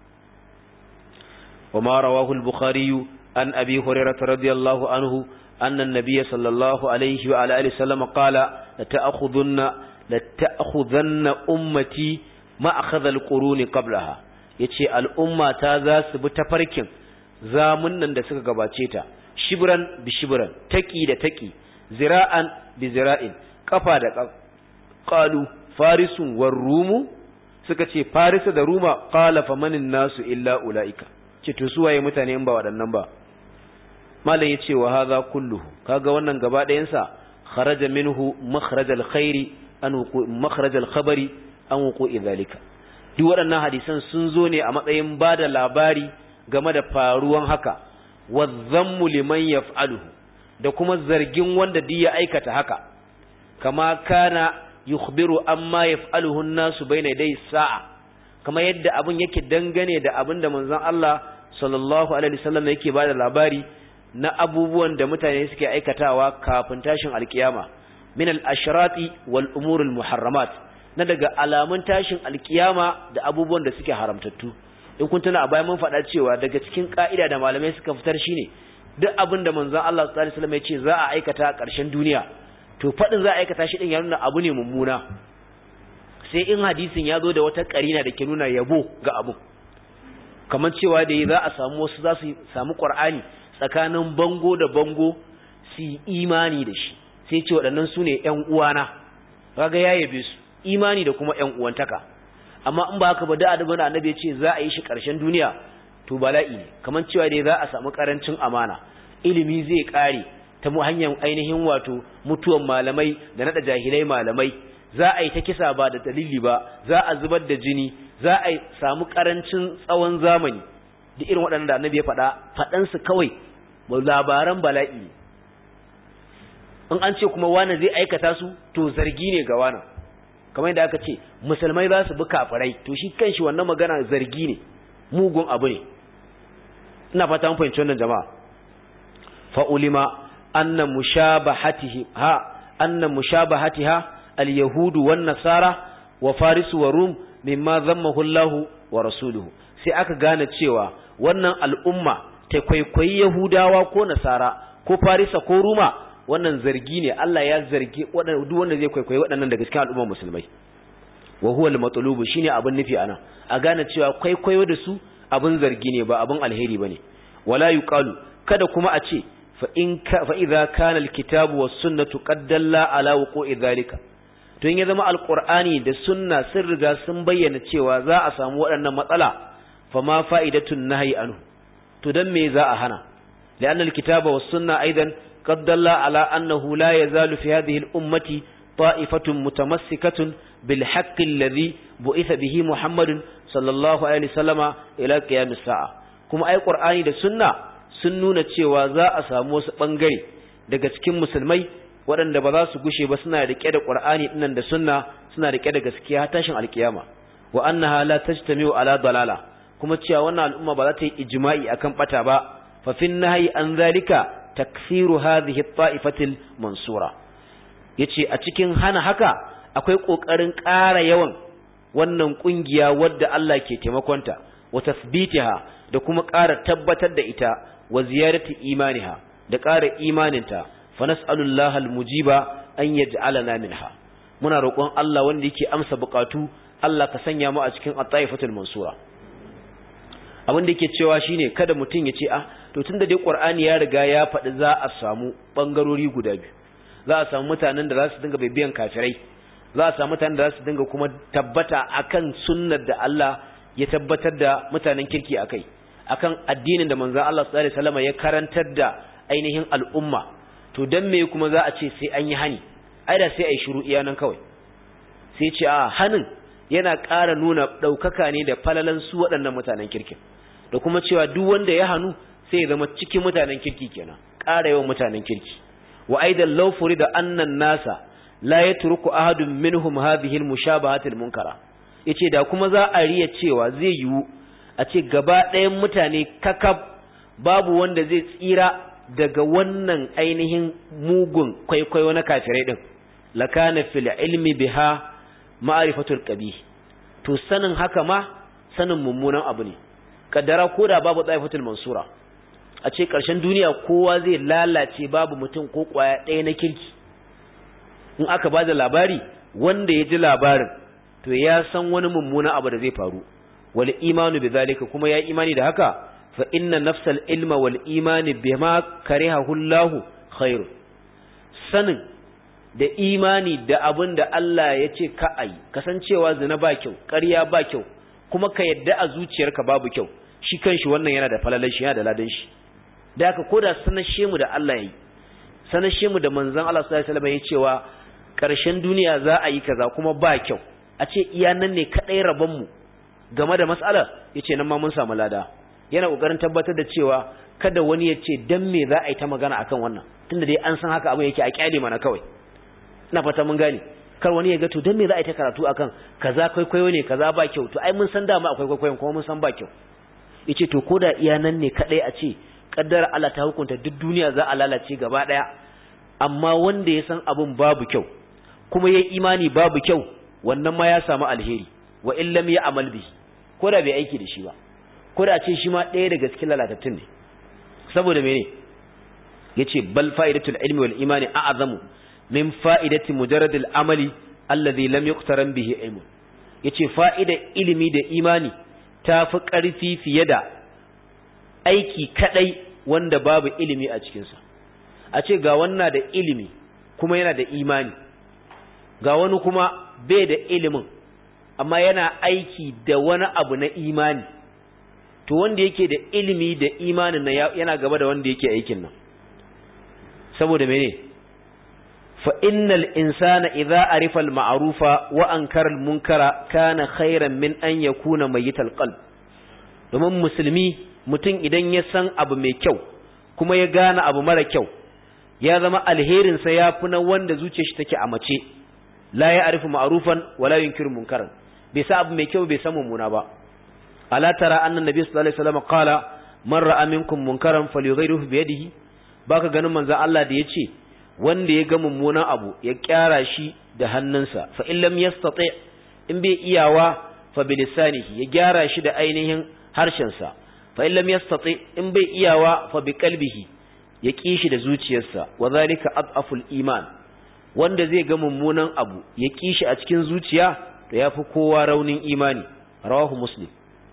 وما رواه البخاري عن أبي هريرة رضي الله عنه أن النبي صلى الله عليه وعلى آله وسلم قال لتأخذن لتأخذن أمتي ما أخذ القرون قبلها yace al'umma ta za su bi tafarkin zamunan da suka gabace ta shibran bi shibran taki da taki zira'an bi zira'in kafa da qalu farisun war rumu suka ce farisa da ruma qala famanin nasu illa ulaika ce to su waye mutane in ba waɗannan ba malam yace wa hadha kulluhu kaga wannan gaba ɗayan sa kharaja minhu makhraj alkhairi an wuqu makhraj alkhabari an wuqu'i zalika duk waɗannan hadisan sun zo ne a matsayin bada labari game da faruwan haka wadhammu liman yaf'aluhu da kuma zargin wanda duk ya aikata haka kama kana yukhbiru amma yaf'aluhu an-nasu bayna yaday sa'a kama yadda abun yake dangane da abin da manzon Allah sallallahu alaihi wasallam yake bada labari na abubuwan da mutane suke aikatawa kafin tashin alkiyama min al-ashrati wal umur al-muharramat na daga alamun tashin alkiyama da abubuwan da suke haramtattu in kun tuna a bayan mun faɗa cewa daga cikin ka'ida da malamai suka fitar shine duk abin da manzon Allah sallallahu alaihi wasallam ya ce za a aikata a ƙarshen duniya to faɗin za a aikata shi din ya nuna abu ne mummuna sai in hadisin ya zo da wata ƙarina da ke nuna yabo ga abu kamar cewa da za a samu wasu za su samu ƙwar'ani tsakanin bango da bango su yi imani da shi sai ce waɗannan su ne ‘yan uwana kaga ya yabe su imani da kuma ‘yan uwantaka amma in ba haka ba da adabin annabi ya ce za a yi shi ƙarshen duniya to bala'i ne kamar cewa da za a samu ƙarancin amana ilimi zai ƙare ta mu hanyar ainihin wato mutuwan malamai da naɗa jahilai malamai za a yi ta kisa ba da dalili ba za a zubar da jini za a samu karancin tsawon zamani da irin waɗanda annabi ya faɗa faɗansu kawai labaran bala'i in an ce kuma wani zai aikata su to zargi ne ga wani kamar yadda aka ce musulmai za su bi kafirai to shi kanshi wannan magana zargi ne mugun abu ne ina fata mun fahimci wannan jama'a fa ulima anna mushabahatihi ha anna mushabahatiha al-yahudu wan nasara wa farisu wa rum mimma zammahu Allah wa rasuluhu sai aka gane cewa wannan al'umma ta kwaikwayi yahudawa ko nasara ko farisa ko ruma wannan zargi ne Allah ya zargi duk wanda zai kwaikwayi waɗannan daga cikin al'ummar musulmai wa huwa al-matlubu shine abin nufi ana a gane cewa kwaikwayo da su abin zargi ne ba abin alheri bane wala yuqalu kada kuma a ce fa in ka fa idza kana al-kitabu was sunnatu qad dalla ala wuqu'i dhalika to in ya zama alqur'ani da sunna sun riga sun bayyana cewa za a samu waɗannan matsala fa ma fa'idatun nahyi anhu to dan me za a hana لأن الكتاب والسنة أيضا قد دل على أنه لا يزال في هذه الأمة طائفة متمسكة بالحق الذي بعث به محمد صلى الله عليه وسلم إلى قيام الساعة كما أي قرآن da sunna sun nuna cewa za a samu wasu ɓangare daga cikin musulmai waɗanda ba za su gushe ba suna riƙe da ƙur'ani ɗinnan da sunna suna riƙe da gaskiya har tashin alkiyama wa annaha la tajtami'u ala dalala kuma cewa wannan al'umma ba za ta yi ijma'i akan bata ba fa fin nahyi an zalika takfiru hadhihi at-ta'ifatil mansura yace a cikin hana haka akwai kokarin ƙara yawan wannan kungiya wadda Allah ke taimakonta wa tasbitiha da kuma ƙara tabbatar da ita wa ziyarati imaniha da ƙara imaninta fa nas'alullaha al-mujiba an yaj'alana minha muna roƙon Allah wanda yake amsa buƙatu Allah ka sanya mu a cikin at-ta'ifatul mansura abin da yake cewa shine kada mutum ya ce ah to tunda dai Qur'ani ya riga ya faɗi za a samu bangarori guda biyu za a samu mutanen da za su dinga bibiyan kafirai za a samu mutanen da za su dinga kuma tabbata akan sunnar da Allah ya tabbatar da mutanen kirki akai akan addinin da manzon Allah sallallahu alaihi wasallam ya karantar da ainihin al'umma to dan me kuma za a ce sai an yi hani ai da sai ai shiru iya nan kawai sai ce a hanin yana ƙara nuna ɗaukaka ne da falalan su waɗannan mutanen kirkin da kuma cewa duk wanda ya hannu sai ya zama cikin mutanen kirki kenan ƙara yawan mutanen kirki wa aidan law furida annan nasa la yatruku ahadun minhum hadhihi almushabahati almunkara yace da kuma za a riya cewa zai yiwu a ce gaba ɗayan mutane kakab babu wanda zai tsira daga wannan ainihin mugun kwaikwayo na kafirai din lakana fil ilmi biha ma'rifatul qabih to sanin haka ma sanin mummunan abu ne kaddara koda babu tsaifatul mansura a ce ƙarshen duniya kowa zai lalace babu mutum ko ƙwaya ɗaya na kirki in aka ba da labari wanda ya ji labarin to ya san wani mummuna abu da zai faru wal imanu bi zalika kuma ya imani da haka fa inna nafsal ilma wal imani bima karihahu Allah khair sanin da imani da abin da Allah ya ce ka ayi kasancewa zina ba kyau ƙarya ba kyau kuma ka yadda a zuciyarka babu kyau shi kanshi wannan yana da falalan shi yana da ladan shi da haka koda sanashe mu da Allah yayi sanashe mu da manzon Allah sallallahu alaihi wasallam ya cewa ƙarshen duniya za a yi kaza kuma ba kyau a ce iya nan ne kadai rabon mu game da mas'ala yace nan ma mun samu lada yana kokarin tabbatar da cewa kada wani ya ce dan me za a yi ta magana akan wannan tunda dai an san haka abin yake a kyale mana kawai ina fata mun gane kar wani ya ga to dan me za a yi ta karatu akan kaza kwaikwayo ne kaza ba kyau to ai mun san dama akwai kwaikwayon kuma mun san ba kyau yace to koda iya nan ne kadai a ce kaddara Allah ta hukunta duk duniya za a lalace gaba daya amma wanda ya san abun babu kyau kuma yayi imani babu kyau wannan ma ya samu alheri wa in lam ya'mal bi koda bai aiki da shi ba koda a ce shi ma ɗaya daga cikin lalatattun ne saboda mene yace bal fa'idatul ilmi wal imani a'zamu min fa'idati mujarradil amali alladhi lam yuqtaran bihi ilmu yace fa'idar ilimi da imani tafi ƙarfi fiye da aiki kadai wanda babu ilimi a cikinsa a ce ga wannan da ilimi kuma yana da imani ga wani kuma bai da ilimin amma yana aiki da wani abu na imani to wanda yake da ilimi da imanin nan yana gaba da wanda yake aikin nan saboda mene fa innal insana idza arifa al ma'rufa wa ankara al munkara kana khairan min an yakuna mayyital qalb domin musulmi mutum idan ya san abu mai kyau kuma ya gane abu mara kyau ya zama alherinsa ya fi na wanda zuciyar shi take a mace la ya'rifu ma'rufan wa la yunkiru munkaran bai sa abu mai kyau bai san mummuna ba ala tara anna nabiy sallallahu alaihi wasallam qala man ra'a minkum munkaran falyughayyirhu bi yadihi baka ganin manzon Allah da yace wanda ya ga mummunan abu ya kyara shi da hannunsa fa in lam yastati in bai iyawa fa bilisanihi ya gyara shi da ainihin harshensa fa in lam yastati in bai iyawa fa bi qalbihi ya ki shi da zuciyarsa wa zalika adaful iman wanda zai ga mummunan abu ya ki shi a cikin zuciya to yafi kowa raunin imani rawahu muslim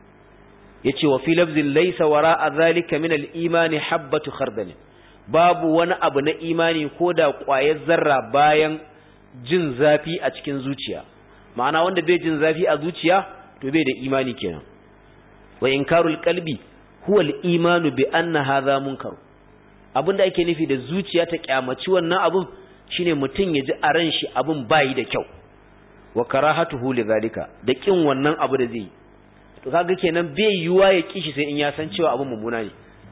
yace wa fi lafzin laysa wara'a zalika min al-imani habatu khardal babu wani abu na imani ko da ƙwayar zarra bayan jin zafi a cikin zuciya ma'ana wanda bai jin zafi a zuciya to bai da imani kenan wa inkarul qalbi huwa al-imanu bi anna hadha munkar abinda ake nufi da zuciya ta kyamaci wannan abun shine mutum ya ji a ran shi abun bayi da kyau wa karahatuhu lidhalika da kin wannan abu da zai to kaga kenan bai yiwa ya kishi sai in ya san cewa abun mummuna ne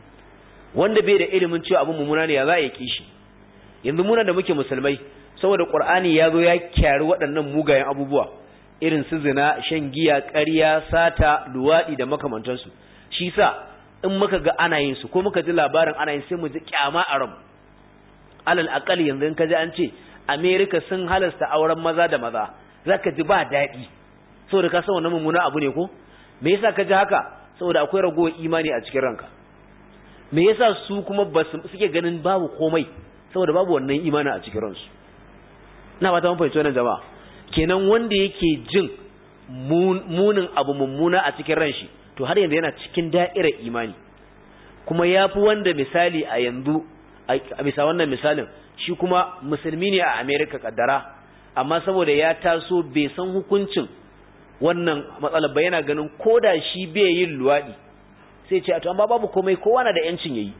wanda bai da ilimin cewa abun mummuna ne ya za ya kishi yanzu muna da muke musulmai saboda qur'ani ya zo ya kyari waɗannan mugayen abubuwa irin su zina shan giya ƙarya sata luwaɗi da makamantansu shi sa in muka ga ana yin su ko muka ji labarin ana yin sai mu ji kyama a ran alal aqal yanzu in ka ji an ce America sun halasta auren maza da maza zaka ji ba daɗi saboda ka san wannan mummuna abu ne ko me yasa ka ji haka saboda akwai ragowar imani a cikin ranka me yasa su kuma ba suke ganin babu komai saboda babu wannan imani a cikin ransu ina ba ta mun fahimci wannan jama'a kenan wanda yake jin munin abu mummuna a cikin ran shi to har yanzu yana cikin da'irar imani kuma yafi wanda misali a yanzu a bisa wannan misalin shi kuma musulmi ne a America kaddara amma saboda ya taso bai san hukuncin wannan matsalar ba yana ganin koda shi bai yin luwadi sai ce to amma babu komai kowa na da yancin yayi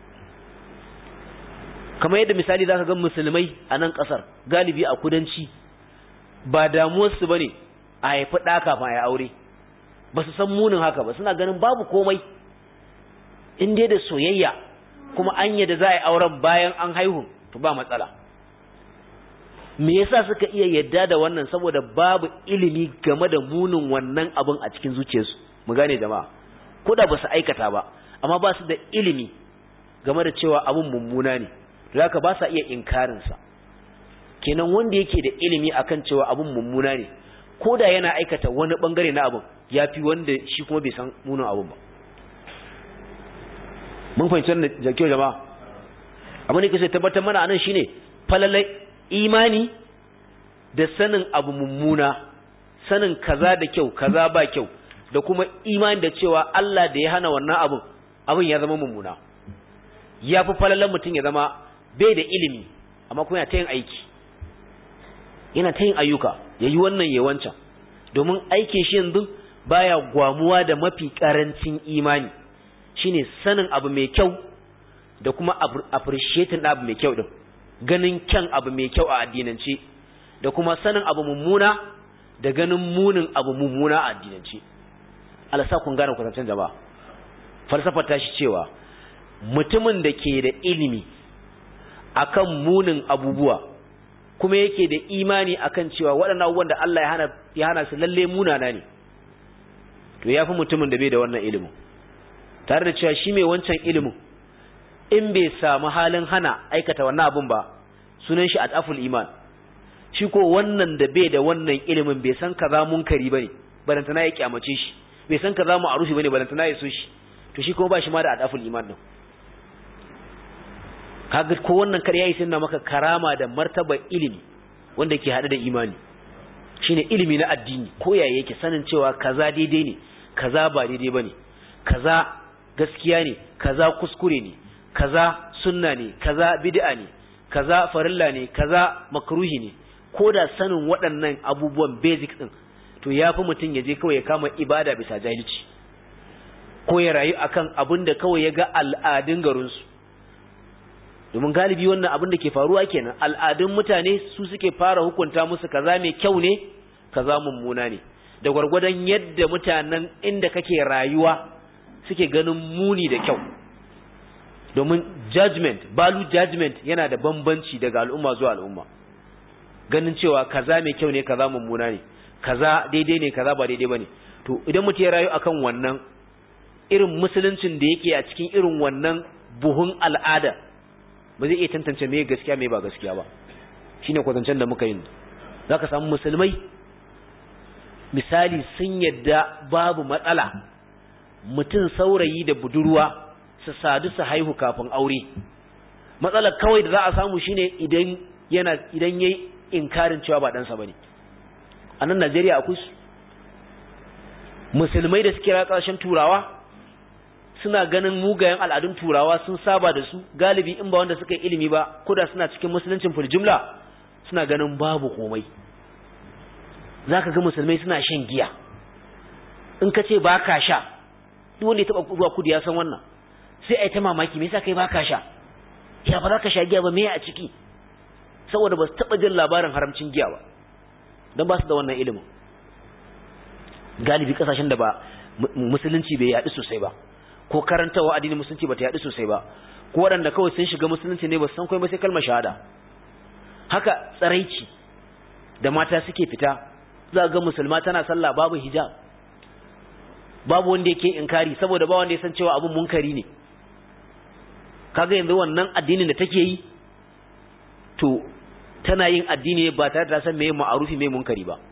kamar yadda misali zaka ga musulmai a nan kasar galibi a kudanci ba damuwarsu bane a haifi ɗa kafin a aure ba su san munin haka ba suna ganin babu komai in dai da soyayya kuma an yadda za a yi auren bayan an haihu to ba matsala me yasa suka iya yadda da wannan saboda babu ilimi game da munin wannan abin a cikin zuciyarsu mu gane jama'a ko da ba su aikata ba amma ba su da ilimi game da cewa abin mummuna ne zaka ba sa iya inkarinsa kenan wanda yake da ilimi akan cewa abin mummuna ne ko da yana aikata wani bangare na abin ya fi wanda shi kuma bai san munin abin ba mun fahimci wannan jakiyo jama'a abin da ke tabbatar mana anan shine falalai imani da sanin abu mummuna sanin kaza da kyau kaza ba kyau da kuma imani da cewa Allah da ya hana wannan abin abin ya zama mummuna ya fi falalan mutum ya zama bai da ilimi amma kuma yana ta yin aiki yana ta yin ayyuka ya yi wannan ya wancan domin aikin shi yanzu baya gwamuwa da mafi karancin imani shine sanin abu mai kyau da kuma appreciating abu mai kyau din ganin kyan abu mai kyau a addinance da kuma sanin abu mummuna da ganin munin abu mummuna a addinance alasa kun gane kwatancin jama'a falsafar ta shi cewa mutumin da ke da ilimi akan munin abubuwa kuma yake da imani akan cewa waɗannan abubuwan da Allah ya hana ya hana su lalle munana ne to yafi mutumin da bai da wannan ilimin tare da cewa shi mai wancan ilimin in bai samu halin hana aikata wannan abun ba sunan shi ataful iman shi ko wannan da bai da wannan ilimin bai san kaza munkari bane balantana ya kyamace shi bai san kaza ma'rufi bane balantana ya so shi to shi kuma ba shi ma da ataful iman din kaga ko wannan kar yayi sunna maka karama da martaba ilimi wanda ke hade da imani shine ilimi na addini ko yaya yake sanin cewa kaza daidai ne kaza ba daidai bane kaza gaskiya ne kaza kuskure ne kaza sunna ne kaza bid'a ne kaza farilla ne kaza makruhi ne ko da sanin waɗannan abubuwan basic din to yafi mutum ya je kawai ya kama ibada bisa jahilci ko ya rayu akan abin da kawai ya ga al'adun garinsu domin galibi wannan abin da ke faruwa kenan al'adun mutane su suke fara hukunta musu kaza mai kyau ne kaza mummuna ne da gwargwadon yadda mutanen inda kake rayuwa suke ganin muni da kyau domin judgment balu judgment yana da bambanci daga al'umma zuwa al'umma ganin cewa kaza mai kyau ne kaza mummuna ne kaza daidai ne kaza ba daidai bane to idan mutum ya rayu akan wannan irin musuluncin da yake a cikin irin wannan buhun al'ada ba zai iya tantance me gaskiya me ba gaskiya ba shine kwatancen da muka yi zaka samu musulmai misali sun yadda babu matsala mutum saurayi da budurwa su sadu su haihu kafin aure matsalar kawai da za a samu shine idan yana idan yayi inkarin cewa ba ɗansa bane a nan Najeriya akwai su musulmai da suke ƙasashen turawa suna ganin mugayen al'adun turawa sun saba da su galibi in ba wanda suka yi ilimi ba koda suna cikin musuluncin jumla suna ganin babu komai zaka ga musulmai suna shan giya in ka ce ba ka sha duk wanda ya taba zuwa kudu ya san wannan sai a yi ta mamaki me yasa kai ba ka sha ya ba za ka sha giya ba me a ciki saboda ba su taba jin labarin haramcin giya ba don ba su da wannan ilimin galibi kasashen da ba musulunci bai yaɗu sosai ba ko karantawa addinin musulunci ba ta yaɗu sosai ba ko waɗanda kawai sun shiga musulunci ne ba su san kai ba sai kalmar shahada haka tsaraici da mata suke fita za ga musulma tana sallah babu hijab babu wanda yake inkari saboda ba wanda ya san cewa abun munkari ne kaga yanzu wannan addinin da take yi to tana yin addini ba tare da san meye ma'arufi meye munkari ba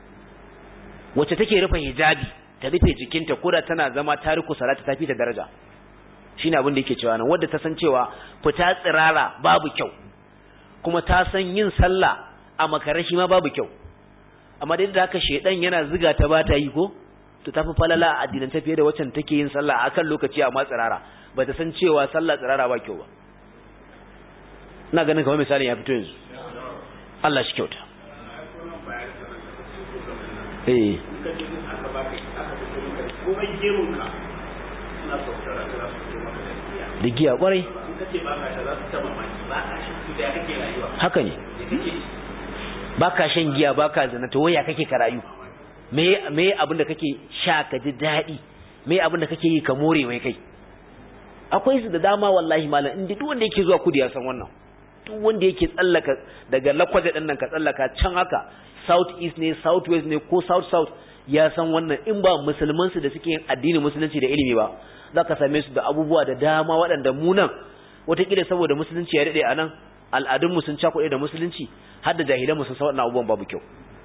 wacce take rufe hijabi ta rufe jikinta koda tana zama tariku salati ta fi ta daraja shine abin da yake cewa nan wanda ta san cewa fita tsirara babu kyau kuma ta san yin sallah a makarar shi ma babu kyau amma dai da haka shedan yana ziga ta bata yi ko to tafi falala a addinin ta fiye da wacce take yin sallah akan lokaci amma tsirara ba ta san cewa sallah tsirara ba kyau ba ina ganin kamar misalin ya fito yanzu Allah shi kyauta eh da giya kwarai haka ne ba ka shan giya ba ka zana to waya kake karayu me me abin da kake sha ka ji daɗi me abin da kake yi ka more wai kai akwai su da dama wallahi malam inda duk wanda yake zuwa kudu ya san wannan duk wanda yake tsallaka daga lakwaje ɗin nan ka tsallaka can haka south east ne south west ne ko south south ya san wannan in ba musulman su da suke yin addinin musulunci da ilimi ba za ka same su da abubuwa da dama waɗanda mu nan wataƙila saboda musulunci ya daɗe a nan al'adunmu sun cakuɗe da musulunci har da jahilanmu sun san waɗannan abubuwan babu kyau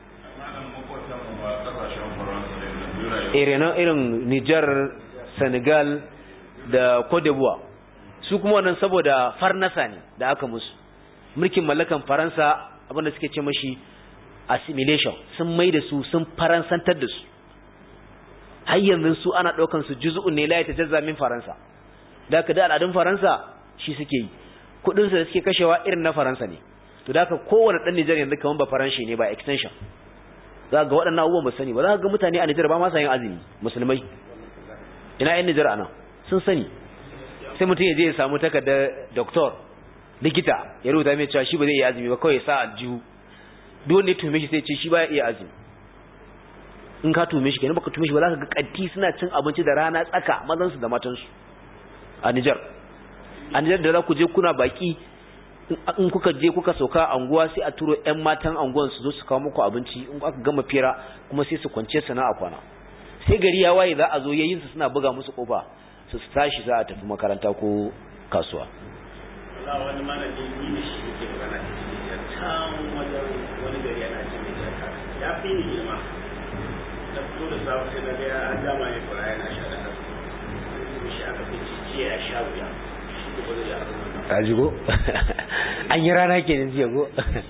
irin irin Nijar Senegal da Cote d'Ivoire su kuma wannan saboda farnasa ne da aka musu mulkin mallakan Faransa abinda suke ce mashi assimilation sun mai da su sun faransantar da su har yanzu su ana ɗaukan su juz'un ne la yatajazza min Faransa da ka da al'adun Faransa shi suke yi kudin su da suke kashewa irin na Faransa ne to da ka kowane dan Nijar yanzu kaman ba Faranshi ne ba extension za ga waɗannan abubuwan ba sani ba za ga mutane a Nijar ba ma sa yin azumi musulmai ina yan Nijar anan sun sani sai mutum ya je ya samu takardar doctor likita ya rubuta mai cewa shi ba zai iya azumi ba kawai ya sa aljihu duk wanda ya tume shi sai ce shi ba ya iya azumi in ka tume shi kenan baka tume shi ba za ka ga kanti suna cin abinci da rana tsaka mazan su da matan su a Nijar a Nijar da za ku je kuna baki in kuka je kuka sauka a anguwa sai a turo ƴan matan anguwan su zo su kawo muku abinci in aka gama fira kuma sai su kwance sana'a kwana sai gari ya waye za a zo yayin su suna buga musu kofa su tashi za a tafi makaranta ko kasuwa Allah wani malami ni da shi yake magana da can wajen wani gari yana ce mai jaka ya fi ni girma da fito da safe sai na ga ya an dama ya fara yana sha da hannu shi aka fi jiya ya sha wuya shi ko ba zai yi abin ka ji go an yi rana kenan jiya go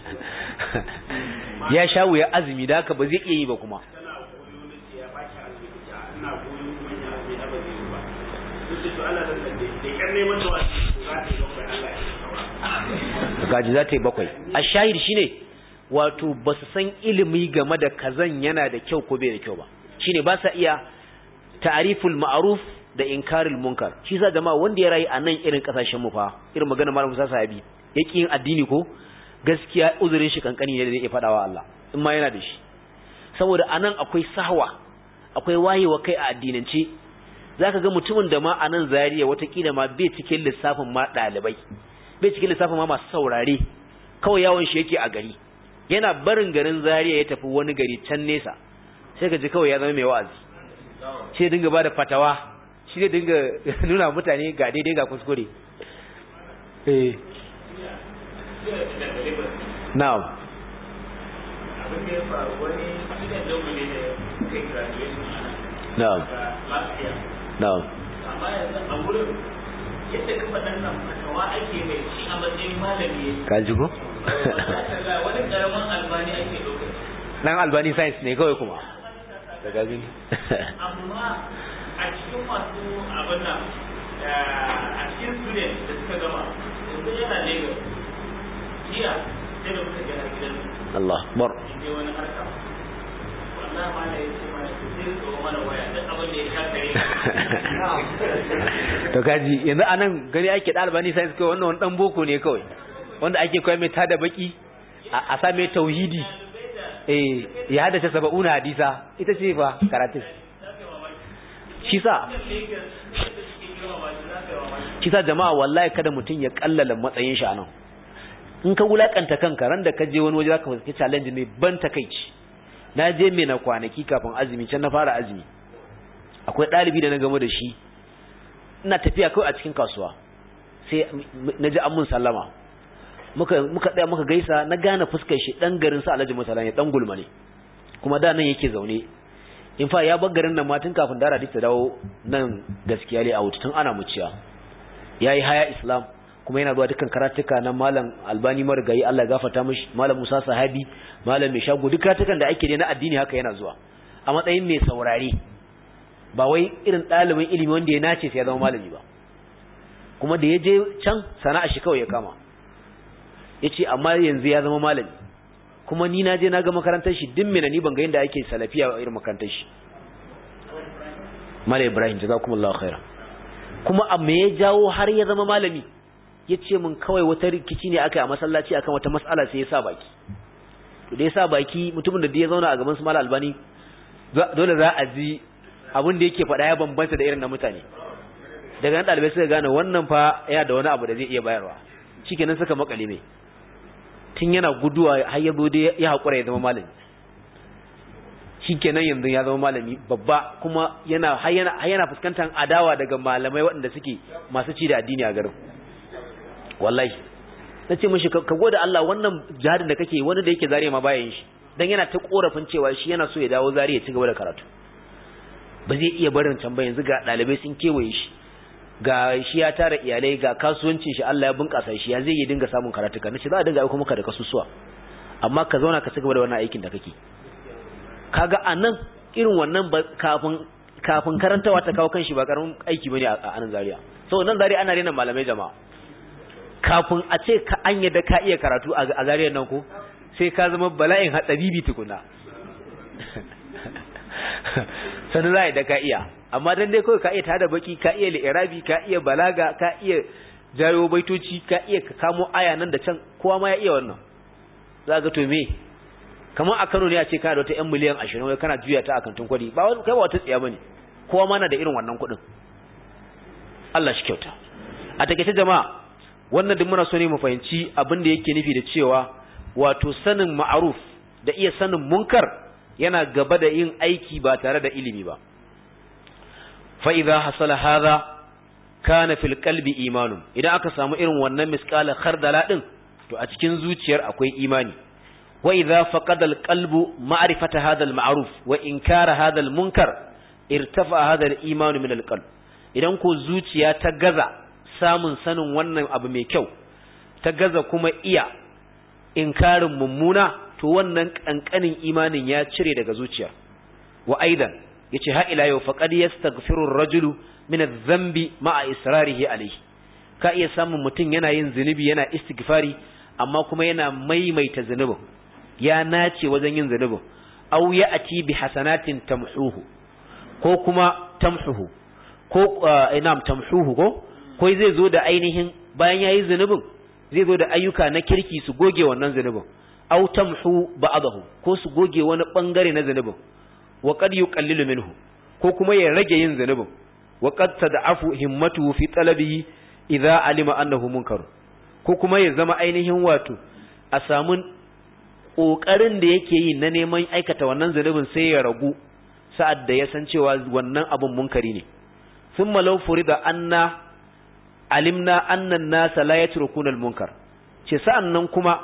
ya sha wuya azumi da haka ba zai iya yi ba kuma tana goyo na ce ya baki azumi ya ina goyo kuma ya azumi na ba zai yi ba duk da to Allah da da da kar neman da wani to za ta yi bakwai Allah ya saura gaji za ta yi bakwai a shahid shine wato ba su san ilimi game da kazan yana da kyau ko bai da kyau ba shine ba sa iya ta'riful ma'ruf da inkaril munkar shi sa jama'a wanda ya rayu a nan irin kasashen mu fa irin magana malam Musa Sahabi yake yin addini ko gaskiya uzurin shi kankani ne da zai faɗa wa Allah in ma yana da shi saboda anan akwai sahwa akwai wayewa kai a addinance zaka ga mutumin da ma anan Zariya watakila ma bai cikin lissafin ma ɗalibai bai cikin lissafin ma masu saurare kawai yawon shi yake a gari yana barin garin Zaria ya tafi wani gari can nesa sai ka ji kawai ya zama mai wa'azi sai dinga bada fatawa shi ne dinga nuna mutane ga daidai ga kuskure eh na'am abin da ya faru wani gidan dogo ne da kai graduation na'am lafiya na'am amma yanzu a wurin yadda ka faɗan nan fatawa ake mai shi a matsayin malami ka ji ko wani karamin albani ake ɗaukar dan albani science ne kawai kuma da gazin amma a cikin masu abin nan a cikin student da suka gama yanzu yana lagos jiya sai da muka gana gidan Allah bar je wani harka wallahi ma da yace ma sai tsoro mana waya duk abin da ya shakare to kaji yanzu anan gani ake da albani science kawai wannan wani dan boko ne kawai wanda ake koyar mai tada baki a sa mai tauhidi eh ya haddace saba'una hadisa ita ce fa karatun shi sa shi sa jama'a wallahi kada mutum ya kallala matsayin shi anan in ka wulakanta kanka ran da ka je wani waje zaka fuskanci challenge ne ban takeici na je me na kwanaki kafin azumi can na fara azumi akwai dalibi da na gamo da shi ina tafiya kawai a cikin kasuwa sai na ji an mun sallama muka muka tsaya muka gaisa na gane fuskar shi dan garin sa Alhaji Musala ne dan gulma ne kuma da nan yake zaune in fa ya bar garin nan ma tun kafin dara ta dawo nan gaskiya ne a wuta tun ana muciya yayi haya islam kuma yana zuwa dukkan karatuka na malam albani marigayi Allah ya gafarta mishi malam Musa Sahabi malam mai shago duk karatukan da ake ne na addini haka yana zuwa a matsayin mai saurare ba wai irin ɗalibin ilimi wanda ya nace sai ya zama malami ba kuma da ya je can sana'a shi kawai ya kama ya ce amma yanzu ya zama malami kuma ni na je na ga makarantar shi din mena ni ban ga yadda ake salafiya a irin makarantar shi malam ibrahim jazakumullahu khairan kuma a me ya jawo har ya zama malami ya ce min kawai wata rikici ne aka yi a masallaci akan wata mas'ala sai ya sa baki to da ya sa baki mutumin da ya zauna a gaban su malam albani dole za a ji abin da yake faɗa ya bambanta da irin na mutane daga nan ɗalibai suka gane wannan fa ya da wani abu da zai iya bayarwa shikenan suka makale mai tun yana guduwa har ya zo dai ya haƙura ya zama malami shikenan yanzu ya zama malami babba kuma yana har yana har yana fuskantar adawa daga malamai waɗanda suke masu ci da addini a garin wallahi na ce mishi ka gode Allah wannan jihadin da kake wani da yake zariya ma bayan shi dan yana ta korafin cewa shi yana so ya dawo zariya ci gaba da karatu ba zai iya barin can ba yanzu ga ɗalibai sun kewaye shi ga shi ya tara iyalai ga kasuwancin shi Allah ya bunƙasa shi ya zai yi dinga samun karatuka nace za a dinga aiko maka da kasusuwa amma ka zauna ka cigaba da wannan aikin da kake kaga anan irin wannan kafin kafin karantawa ta kawo kanshi ba karamin aiki bane a anan Zaria so nan Zaria ana rena malamai jama'a kafin a ce ka an yadda ka iya karatu a Zaria nan ko sai ka zama bala'in hatsabibi tukuna sanin za da ka iya amma dan dai kawai ka iya tada baki ka iya li'irabi ka iya balaga ka iya jayo baitoci ka iya kamo aya nan da can kowa ma ya iya wannan za ga to me kamar a Kano ne a ce kana da wata 'yan miliyan 20 wai kana juya ta a kantin kwadi ba wani kai ba wata tsiya bane kowa ma na da irin wannan kuɗin Allah shi kyauta a takeice jama'a wannan duk muna so ne mu fahimci abin da yake nufi da cewa wato sanin ma'aruf da iya sanin munkar yana gaba da yin aiki ba tare da ilimi ba fa idza hasala hadha kana fil qalbi imanun idan aka samu irin wannan misqala khardala din to a cikin zuciyar akwai imani wa idza faqada al qalbu ma'rifata hadha al ma'ruf wa inkara hadha al munkar irtafa hadha al iman min al qalb idan ko zuciya ta gaza samun sanin wannan abu mai kyau ta gaza kuma iya inkarin mummuna to wannan kankanin imanin ya cire daga zuciya wa aidan yace ha ila yau faqad yastaghfiru ar-rajulu min adh-dhanbi ma'a israrihi alayhi ka iya samun mutum yana yin zunubi yana istighfari amma kuma yana maimaita zunubin ya nace wajen yin zunubin aw ya'ti bi hasanatin tamhuhu ko kuma tamhuhu ko inam tamhuhu ko ko zai zo da ainihin bayan yayi zunubin zai zo da ayyuka na kirki su goge wannan zunubin aw tamhu ba'dahu ko su goge wani bangare na zunubin wa qad yuqallilu minhu ko kuma ya rage yin zunubin wa qad tad'afu himmatuhu fi talabihi idza alima annahu munkar ko kuma ya zama ainihin wato a samu kokarin da yake yi na neman aikata wannan zunubin sai ya ragu sa'ad da ya san cewa wannan abun munkari ne thumma law furida anna alimna anna an-nasa la yatrukuna al-munkar ce sa'an nan kuma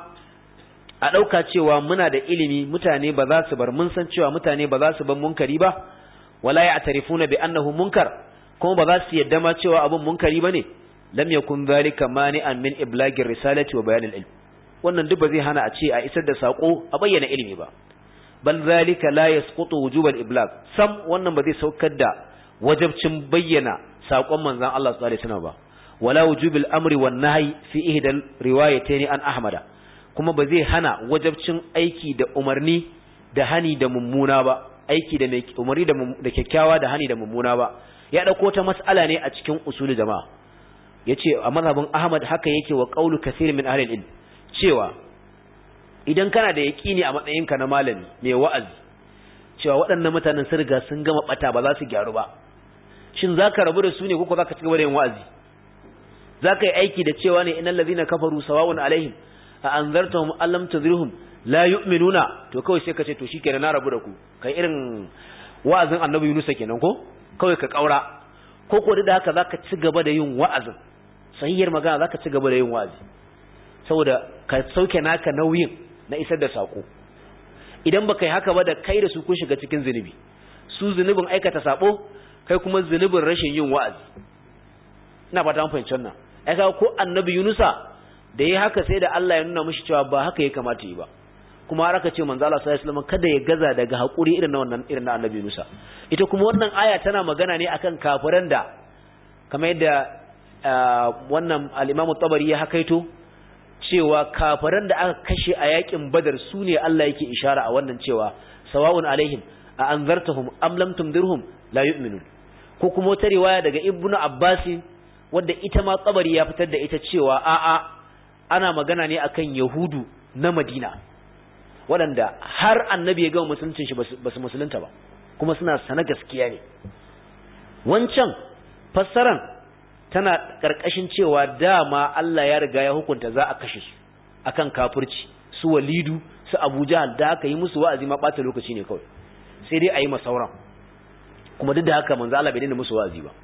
a dauka cewa muna da ilimi mutane ba za su bar mun san cewa mutane ba za su bar munkari ba wala ya'tarifuna bi annahu munkar kuma ba za su yadda ma cewa abun munkari bane lam yakun dhalika mani'an min iblagir risalati wa bayan al-ilm wannan duk ba zai hana a ce a isar da sako a bayyana ilimi ba bal zalika la yasqutu wujub al-iblag sam wannan ba zai saukar da wajibcin bayyana sakon manzon Allah sallallahu alaihi wasallam ba wala wujub al-amri wan nahyi fi ihdal riwayatayn an ahmada kuma ba zai hana wajibcin aiki da umarni da hani da mummuna ba aiki da umarni da kyakkyawa da hani da mummuna ba ya dauko ta mas'ala ne a cikin usul jama'a yace a mazhabin Ahmad haka yake wa qaulu kaseer min ahli al-ilm cewa idan kana da yaƙini a matsayinka na malami mai wa'azi cewa waɗannan mutanen sun riga sun gama bata ba za su gyaru ba shin zaka rabu da su ne ko zaka ci gaba da yin wa'azi zaka yi aiki da cewa ne innal ladhina kafaru sawa'un alaihim a anzartahum allam tudhirhum la yu'minuna to kawai sai ka ce to shikenan na rabu da ku kai irin wa'azin annabi Yunus kenan ko kawai ka kaura ko ko da haka zaka ci gaba da yin wa'azin sahihiyar magana zaka ci gaba da yin wa'azi saboda ka sauke naka nauyin na isar da sako idan baka yi haka ba da kai da su kun shiga cikin zunubi su zunubin aikata sabo kai kuma zunubin rashin yin wa'azi ina fata mun fahimci wannan ai kaga ko annabi Yunusa da yayi haka sai da Allah ya nuna mishi cewa ba haka ya kamata yi ba kuma har aka ce manzo Allah sallallahu alaihi wasallam kada ya gaza daga hakuri irin na wannan irin na annabi Yunusa ita kuma wannan aya tana magana ne akan kafiran da kamar yadda wannan al-Imam tabari ya hakaito cewa kafiran da aka kashe a yakin badar su ne Allah yake ishara a wannan cewa sawa'un alaihim a anzartahum am lam tundirhum la yu'minun ko kuma wata riwaya daga ibnu abbas wadda ita ma tsabari ya fitar da ita cewa a'a ana magana ne akan yahudu na madina waɗanda har annabi ya gama musuluncin shi basu musulunta ba kuma suna sana gaskiya ne wancan fassaran tana ƙarƙashin cewa dama Allah ya riga ya hukunta za a kashe su akan kafirci su walidu su Abu Jahal da aka yi musu wa'azi ma ɓata lokaci ne kawai sai dai a yi masauran kuma duk da haka manzo Allah bai daina musu wa'azi ba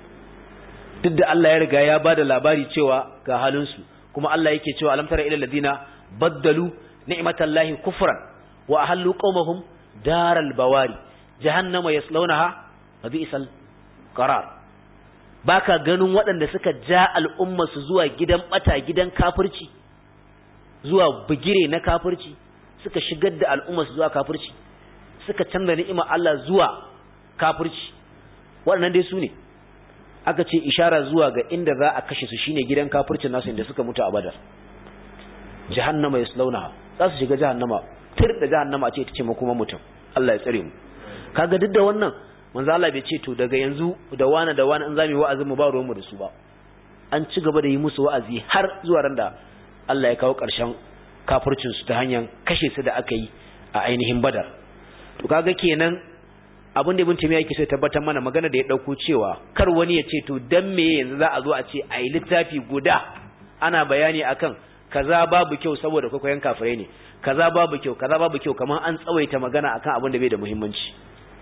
duk da Allah ya riga ya bada labari cewa ga halin su kuma Allah yake cewa alam tara ilal ladina baddalu ni'matallahi kufran wa ahallu qaumahum daral bawari jahannama yaslawnaha wa bi'sal qarar baka ganin waɗanda suka ja al'umma su zuwa gidan bata gidan kafirci zuwa bugire na kafirci suka shigar da al'umma su zuwa kafirci suka canza ni'ima Allah zuwa kafirci waɗannan dai su ne aka ce ishara zuwa ga inda za a kashe su shine gidan kafircin nasu inda suka mutu a badar jahannama yaslaunaha za su shiga jahannama tir da jahannama ce ita ce makoma mutum Allah ya tsare mu kaga duk da wannan manzo Allah bai ce to daga yanzu da wani da wani in zamu yi wa'azin mu ba ruwan mu da su ba an ci gaba da yi musu wa'azi har zuwa ran da Allah ya kawo ƙarshen kafircin su ta hanyar kashe su da aka yi a ainihin Badar to kaga kenan abin da Ibn Taymiyyah yake so tabbatar mana magana da ya dauko cewa kar wani ya ce to dan me yanzu za a zo a ce ai littafi guda ana bayani akan kaza babu kyau saboda kwaikwayon kafirai ne kaza babu kyau kaza babu kyau kamar an tsawaita magana akan abin da bai da muhimmanci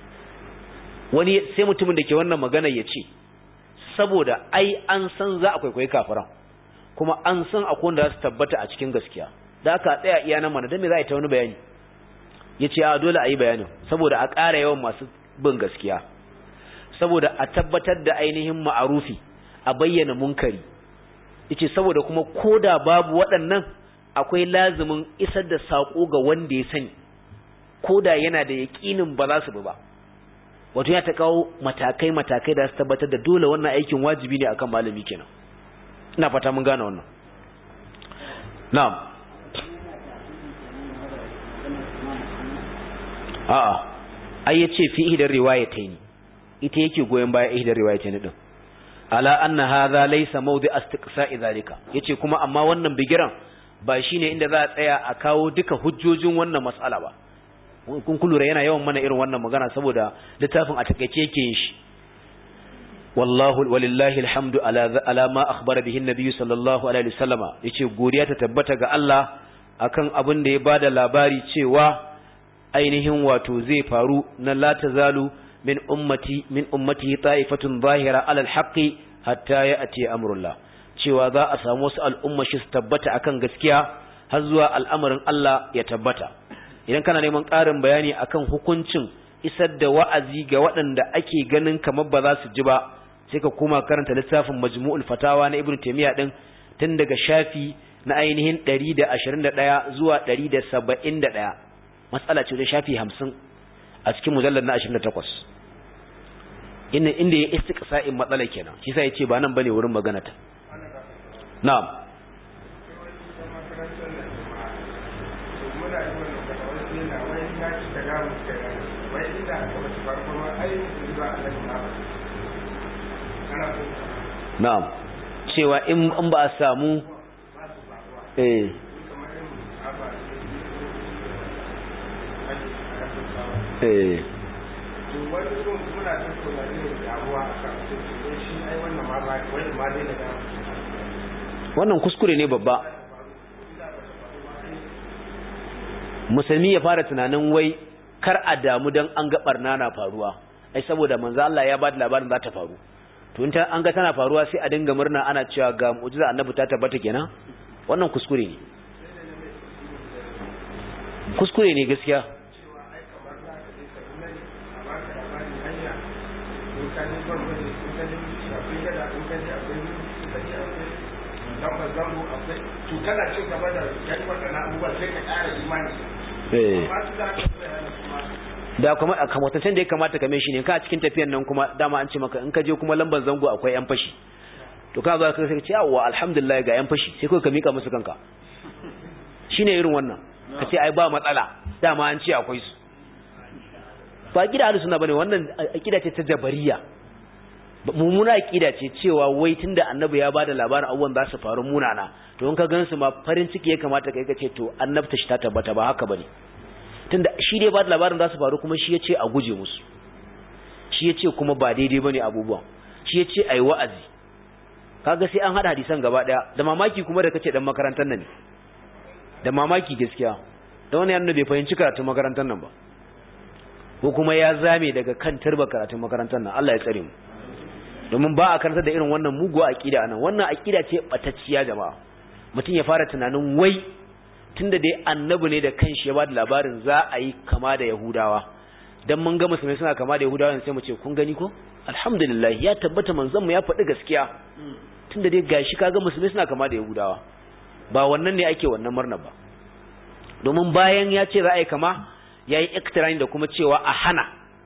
wani sai mutumin da ke wannan magana ya ce saboda ai an san za a kwaikwayi kafiran kuma an san akwai wanda za su tabbata a cikin gaskiya da aka tsaya iya nan mana don me za a yi ta wani bayani ya ce a dole a yi bayanin saboda a ƙara yawan masu bin gaskiya saboda a tabbatar da ainihin ma'arufi a bayyana munkari yace saboda kuma koda babu waɗannan akwai lazimin isar da sako ga wanda ya sani koda yana da yaƙinin ba za su bi ba wato ya ta kawo matakai matakai da su tabbatar da dole wannan aikin wajibi ne akan malami kenan ina fata mun gane wannan na'am a'a ai yace fi ihdar riwayatayn ita yake goyen baya ihdar riwayatayn din ala anna hadha laysa mawdi istiqsa'i zalika yace kuma amma wannan bigiran ba shine inda za a tsaya a kawo duka hujjojin wannan mas'ala ba kun kulura yana yawan mana irin wannan magana saboda littafin a takeice yake yin shi wallahu walillahi alhamdu ala ala ma akhbara bihi an sallallahu alaihi wasallama yace godiya ta tabbata ga Allah akan abin da ya bada labari cewa ainihin wato zai faru na la tazalu min ummati min ummati ta'ifatun zahira alal haqqi hatta ya'ti amrullah cewa za a samu wasu al'umma shi su tabbata akan gaskiya har zuwa al'amarin Allah ya tabbata idan kana neman ƙarin bayani akan hukuncin isar da wa'azi ga waɗanda ake ganin kamar ba za su ji ba sai ka koma karanta littafin majmu'ul fatawa na ibnu taymiya din tun daga shafi na ainihin 121 zuwa 171 matsala ce da shafi 50 a cikin mujallar na 28 inda inda ya istiqsa'in matsala kenan shi sai ya ce ba nan bane wurin magana ta na'am na'am cewa in an ba a samu eh eh wannan kuskure ne babba musulmi ya fara tunanin wai kar a damu don an ga barna na faruwa ai saboda manzo Allah ya ba da labarin za ta faru to in an ga tana faruwa sai a dinga murna ana cewa ga mu'jiza annabi ta tabbata kenan wannan kuskure ne kuskure ne gaskiya kana cin gaba da yan waɗannan abubuwa sai ka ƙara imani da kuma a kamatancen da ya kamata kame shi ne ka a cikin tafiyan nan kuma dama an ce maka in ka je kuma lambar zango akwai yan fashi to ka zo ka sai ce yawa alhamdulillah ga yan fashi sai kai ka mika musu kanka shine irin wannan ka ce ai ba matsala dama an ce akwai su ba gida ahlus sunna bane wannan akida ce ta jabariya mummuna akida ce cewa wai tunda annabi ya bada labarin abubuwan za su faru munana to in ka gansu ma farin ciki ya kamata kai ka ce to annabta shi ta tabbata ba haka bane tunda shi dai ba da labarin za su faru kuma shi ya ce a guje musu shi ya ce kuma ba daidai ba ne abubuwan shi ya ce a yi wa'azi kaga sai an haɗa hadisan gaba ɗaya da mamaki kuma da kace ɗan makarantar nan ne da mamaki gaskiya da wani yana bai fahimci karatun makarantar nan ba ko kuma ya zame daga kan turba karatun makarantar nan Allah ya tsare mu domin ba a karantar da irin wannan muguwa aqida anan wannan aqida ce batacciya jama'a mutum ya fara tunanin wai tunda dai annabi ne da kanshi ya bada labarin za a yi kama da yahudawa dan mun ga musulmai suna kama da yahudawa sai mu ce kun gani ko alhamdulillah ya tabbata manzon mu ya faɗi gaskiya tunda dai gashi kaga musulmai suna kama da yahudawa ba wannan ne ake wannan murna ba domin bayan ya ce za a yi kama ya yi iktirani da kuma cewa a hana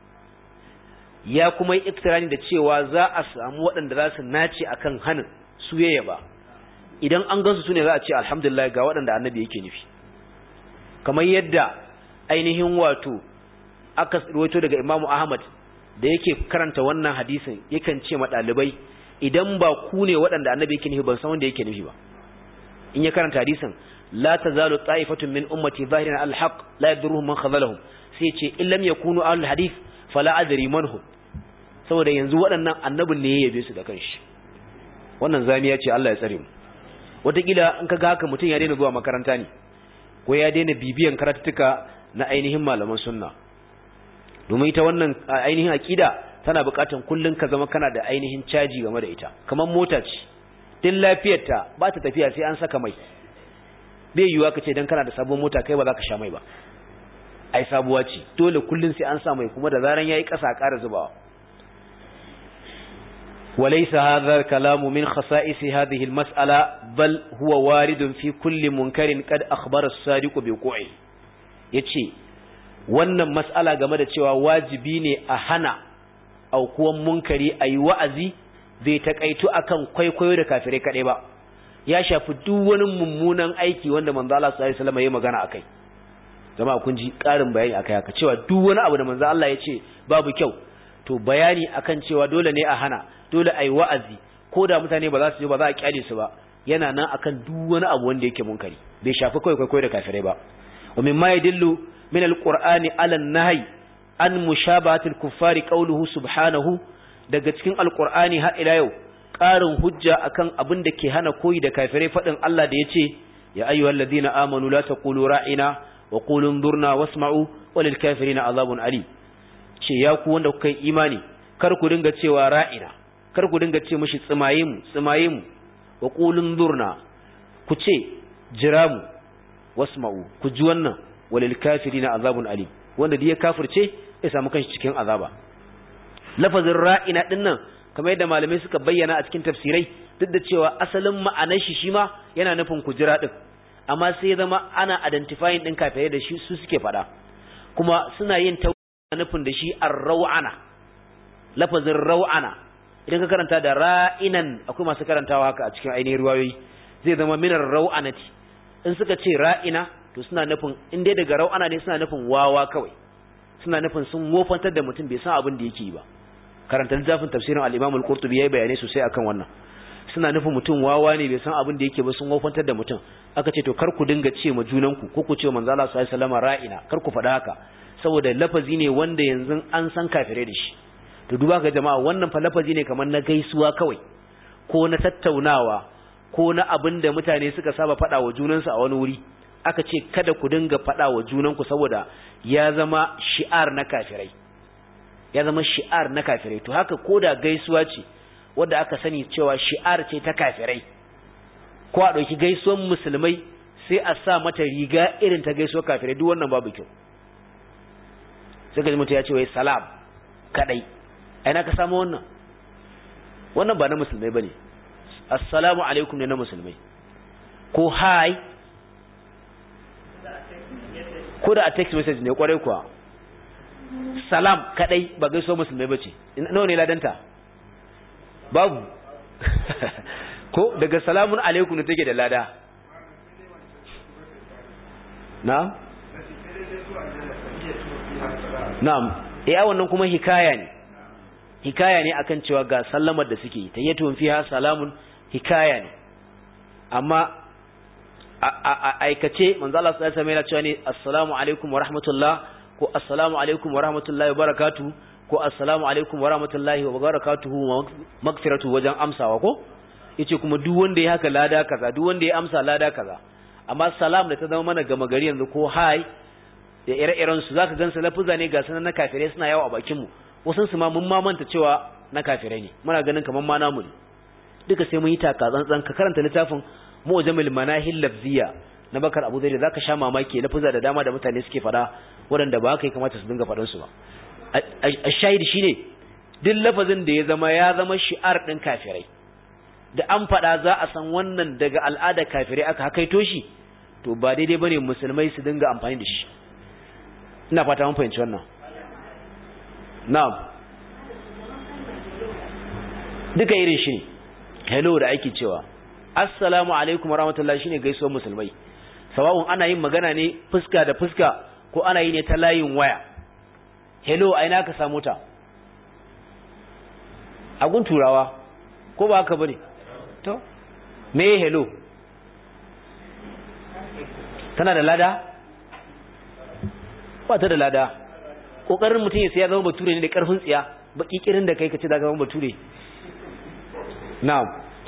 ya kuma yi iktirani da cewa za a samu waɗanda za su nace akan hanin su yaya ba idan an gansu su ne za a ce alhamdulillah ga waɗanda annabi yake nufi kamar yadda ainihin wato aka rawaito daga imamu ahmad da yake karanta wannan hadisin yakan ce ma ɗalibai idan ba ku ne waɗanda annabi yake nufi ban san wanda yake nufi ba in ya karanta hadisin la tazalu ta'ifatun min ummati zahirin alhaq la yadurruhum man khazalahum sai ce in lam yakunu ahlul hadith fala adri man hum saboda yanzu waɗannan annabin ne ya yabe su da kanshi wannan zamiya ce Allah ya tsare mu wataƙila in ka ga haka mutum ya daina zuwa makaranta ne ko ya daina bibiyan karatuttuka na ainihin malaman sunna domin ita wannan ainihin aƙida tana buƙatar kullum ka zama kana da ainihin caji game da ita kamar mota ce din lafiyarta ba ta tafiya sai an saka mai bai yiwuwa ka ce don kana da sabon mota kai ba za ka sha mai ba ai sabuwa ce dole kullum sai an sa mai kuma da zaran yayi ƙasa a ƙara zubawa وليس هذا الكلام من خصائص هذه المسألة بل هو وارد في كل منكر قد أخبر الصادق بوقوعه yace wannan mas'ala game da cewa wajibi ne a hana aukuwan munkari ayi wa'azi bai takaitu akan kwaikwayo da kafirai kaɗai ba ya shafi duk wani mummunan aiki wanda manzo Allah sallallahu alaihi wasallam ya magana akai jama'a kun ji ƙarin bayani akai haka cewa duk wani abu da manzo Allah ya ce babu kyau to bayani akan cewa dole ne a hana dole ai wa'azi ko da mutane ba za su je ba za a kyale su ba yana nan akan duk wani abu wanda yake munkari bai shafi kai kai da kafirai ba wa mimma yadillu min alqur'ani ala an-nahy an mushabahati al-kuffari qawluhu subhanahu daga cikin alqur'ani har ila yau ƙarin hujja akan abin da ke hana koyi da kafirai fadin Allah da yace ya ayyuhal ladina amanu la taqulu ra'ina wa qulu anzurna wasma'u walil kafirina azabun alim ce ya ku wanda kuka yi imani kar ku dinga cewa ra'ina kar ku dinga ce mishi tsimaye mu tsimaye mu wa qulu anzurna ku ce jira mu wasma'u ku ji wannan walil kafirina azabun alim wanda da ya kafirce ya samu kanshi cikin azaba lafazin ra'ina dinnan kamar yadda malamai suka bayyana a cikin tafsirai duk da cewa asalin ma'anar shi shi ma yana nufin kujira din amma sai ya zama ana identifying din kafirai da shi su suke faɗa kuma suna yin ta nufin da shi ar-raw'ana lafazin raw'ana idan ka karanta da ra'inan akwai masu karantawa haka a cikin ainihin riwayoyi zai zama minar raw'anati in suka ce ra'ina to suna nufin in dai daga raw'ana ne suna nufin wawa kawai suna nufin sun wofantar da mutum bai san abin da yake yi ba karanta littafin tafsirin al-Imam al-Qurtubi yayi bayanai sosai akan wannan suna nufin mutum wawa ne bai san abin da yake ba sun wofantar da mutum aka ce to kar ku dinga ce ma junanku ko ku ce manzo Allah sallallahu alaihi wasallam ra'ina kar ku faɗa haka saboda lafazi ne wanda yanzu an san kafirai da shi to duba ga jama'a wannan fa lafazi ne kamar na gaisuwa kawai ko na tattaunawa ko na abin da mutane suka saba faɗa wa junansu a wani wuri aka ce kada ku dinga faɗa wa junanku saboda ya zama shi'ar na kafirai ya zama shi'ar na kafirai to haka koda gaisuwa ce wadda aka sani cewa shi'ar ce ta kafirai ko a ɗauki gaisuwan musulmai sai a sa mata riga irin ta gaisuwar kafirai duk wannan babu kyau sai ka ji mutum ya ce wai salam kadai ai na ka samu wannan wannan ba na musulmai bane assalamu alaikum ne na musulmai ko hi ko da a text message ne kwarai kuwa salam kadai ba gaisuwar musulmai bace nawa ne ladanta babu ko daga salamun alaikum ne take da lada na na'am eh wannan kuma hikaya ne hikaya ne akan cewa ga sallamar da suke tayyatun fiha salamun hikaya ne amma a aikace manzo Allah sallallahu alaihi wasallam yana cewa ne assalamu alaikum wa rahmatullah ko assalamu alaikum wa rahmatullahi wa barakatuh ko assalamu alaikum wa rahmatullahi wa barakatuhu magfiratu wajen amsawa ko yace kuma duk wanda ya haka lada kaza duk wanda ya amsa lada kaza amma salam da ta zama mana gama gari yanzu ko hi da ire-iren su zaka gansu lafuza ne ga sanan na kafirai suna yawo a bakin mu wasan su ma mun ma manta cewa na kafirai ne muna ganin kaman ma namu ne duka sai mun yi taka tsantsan ka karanta littafin mu'jamil manahil lafziya na bakar abu zai zaka sha mamaki lafuza da dama da mutane suke fada waɗanda ba haka ya kamata su dinga faɗan su ba a shahidi shine duk lafazin da ya zama ya zama shi'ar ɗin kafirai da an faɗa za a san wannan daga al'ada kafirai aka hakaito shi to ba daidai bane musulmai su dinga amfani da shi ina fata mun fahimci wannan na'am duka irin shi hello da ake cewa assalamu alaikum warahmatullahi shine gaisuwar musulmai sawa'un ana yin magana ne fuska da fuska ko ana yi ne ta layin waya hello a ina ka samu ta agun turawa ko ba haka bane to me hello tana da lada ba ta da lada kokarin mutum ya ya zama bature ne da karfin tsiya baki kirin da kai ka ce da zama bature na'am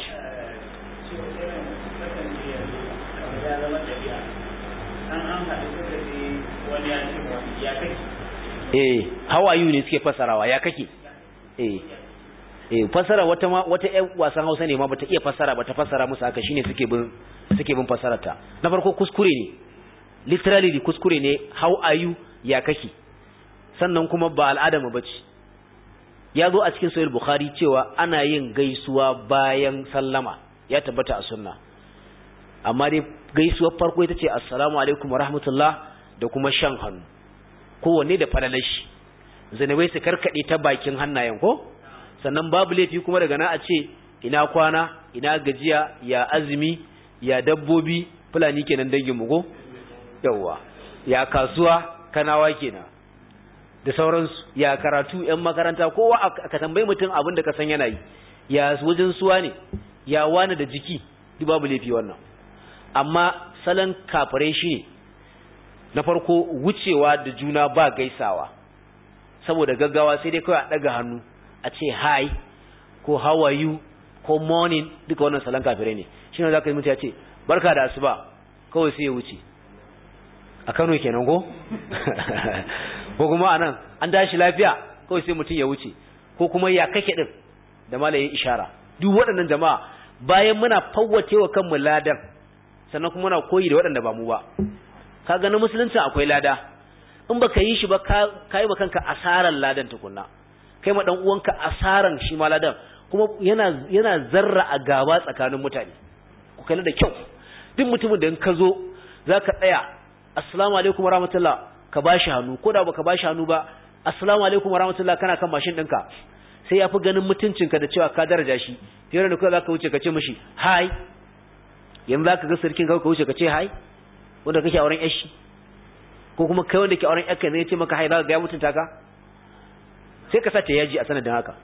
eh how are you ne suke fasarawa ya kake eh eh fasara wata ma wata ƴan wasan Hausa ne ma bata iya fasara bata fasara musu haka shine suke bin suke bin fasararta na farko kuskure ne literally kuskure ne how are you ya kake sannan kuma ba al'ada mu bace ya zo a cikin sahih bukhari cewa ana yin gaisuwa bayan sallama ya tabbata a sunna amma dai gaisuwar farko ita ce assalamu alaikum wa rahmatullah da kuma shan hannu kowanne da falalashi zanabai su karkade ta bakin hannayen ko sannan babu laifi kuma daga na a ce ina kwana ina gajiya ya azumi ya dabbobi fulani kenan dangin mu ko yawa ya kasuwa kanawa kenan da sauransu ya karatu yan makaranta kowa ka tambayi mutum abin da ka san yana yi ya wajen suwa ne ya wani da jiki duk babu laifi wannan amma salon kafirai shi ne na farko wucewa da juna ba gaisawa saboda gaggawa sai dai kawai a ɗaga hannu a ce hi ko how are you ko morning duka wannan salon kafirai ne shi ne za ka yi mutu ya ce barka da asuba kawai sai ya wuce a Kano kenan ko ko kuma anan an dashi lafiya kawai sai mutum ya wuce ko kuma ya kake din da malayin ishara duk waɗannan jama'a bayan muna fawwace wa kanmu ladan sannan kuma muna koyi da waɗanda ba mu ba kaga na musulunci akwai lada in baka yi shi ba ka yi kanka asaran ladan tukunna kai ma dan uwanka asaran shi ma ladan kuma yana yana zarra a gaba tsakanin mutane ku kalli da kyau duk mutumin da in ka zo zaka tsaya assalamu alaikum warahmatullah ka bashi hannu ko da baka bashi hannu ba assalamu alaikum warahmatullah kana kan mashin ɗinka sai ya fi ganin mutuncinka da cewa ka daraja shi fiye da kawai za ka wuce ka ce mashi hai yanzu za ka ga sarkin kawai ka wuce ka ce hai wanda kake auren yashi ko kuma kai wanda ke auren yakka ne ya ce maka hai za ka ga ya mutunta ka sai ka sace yaji a sanadin haka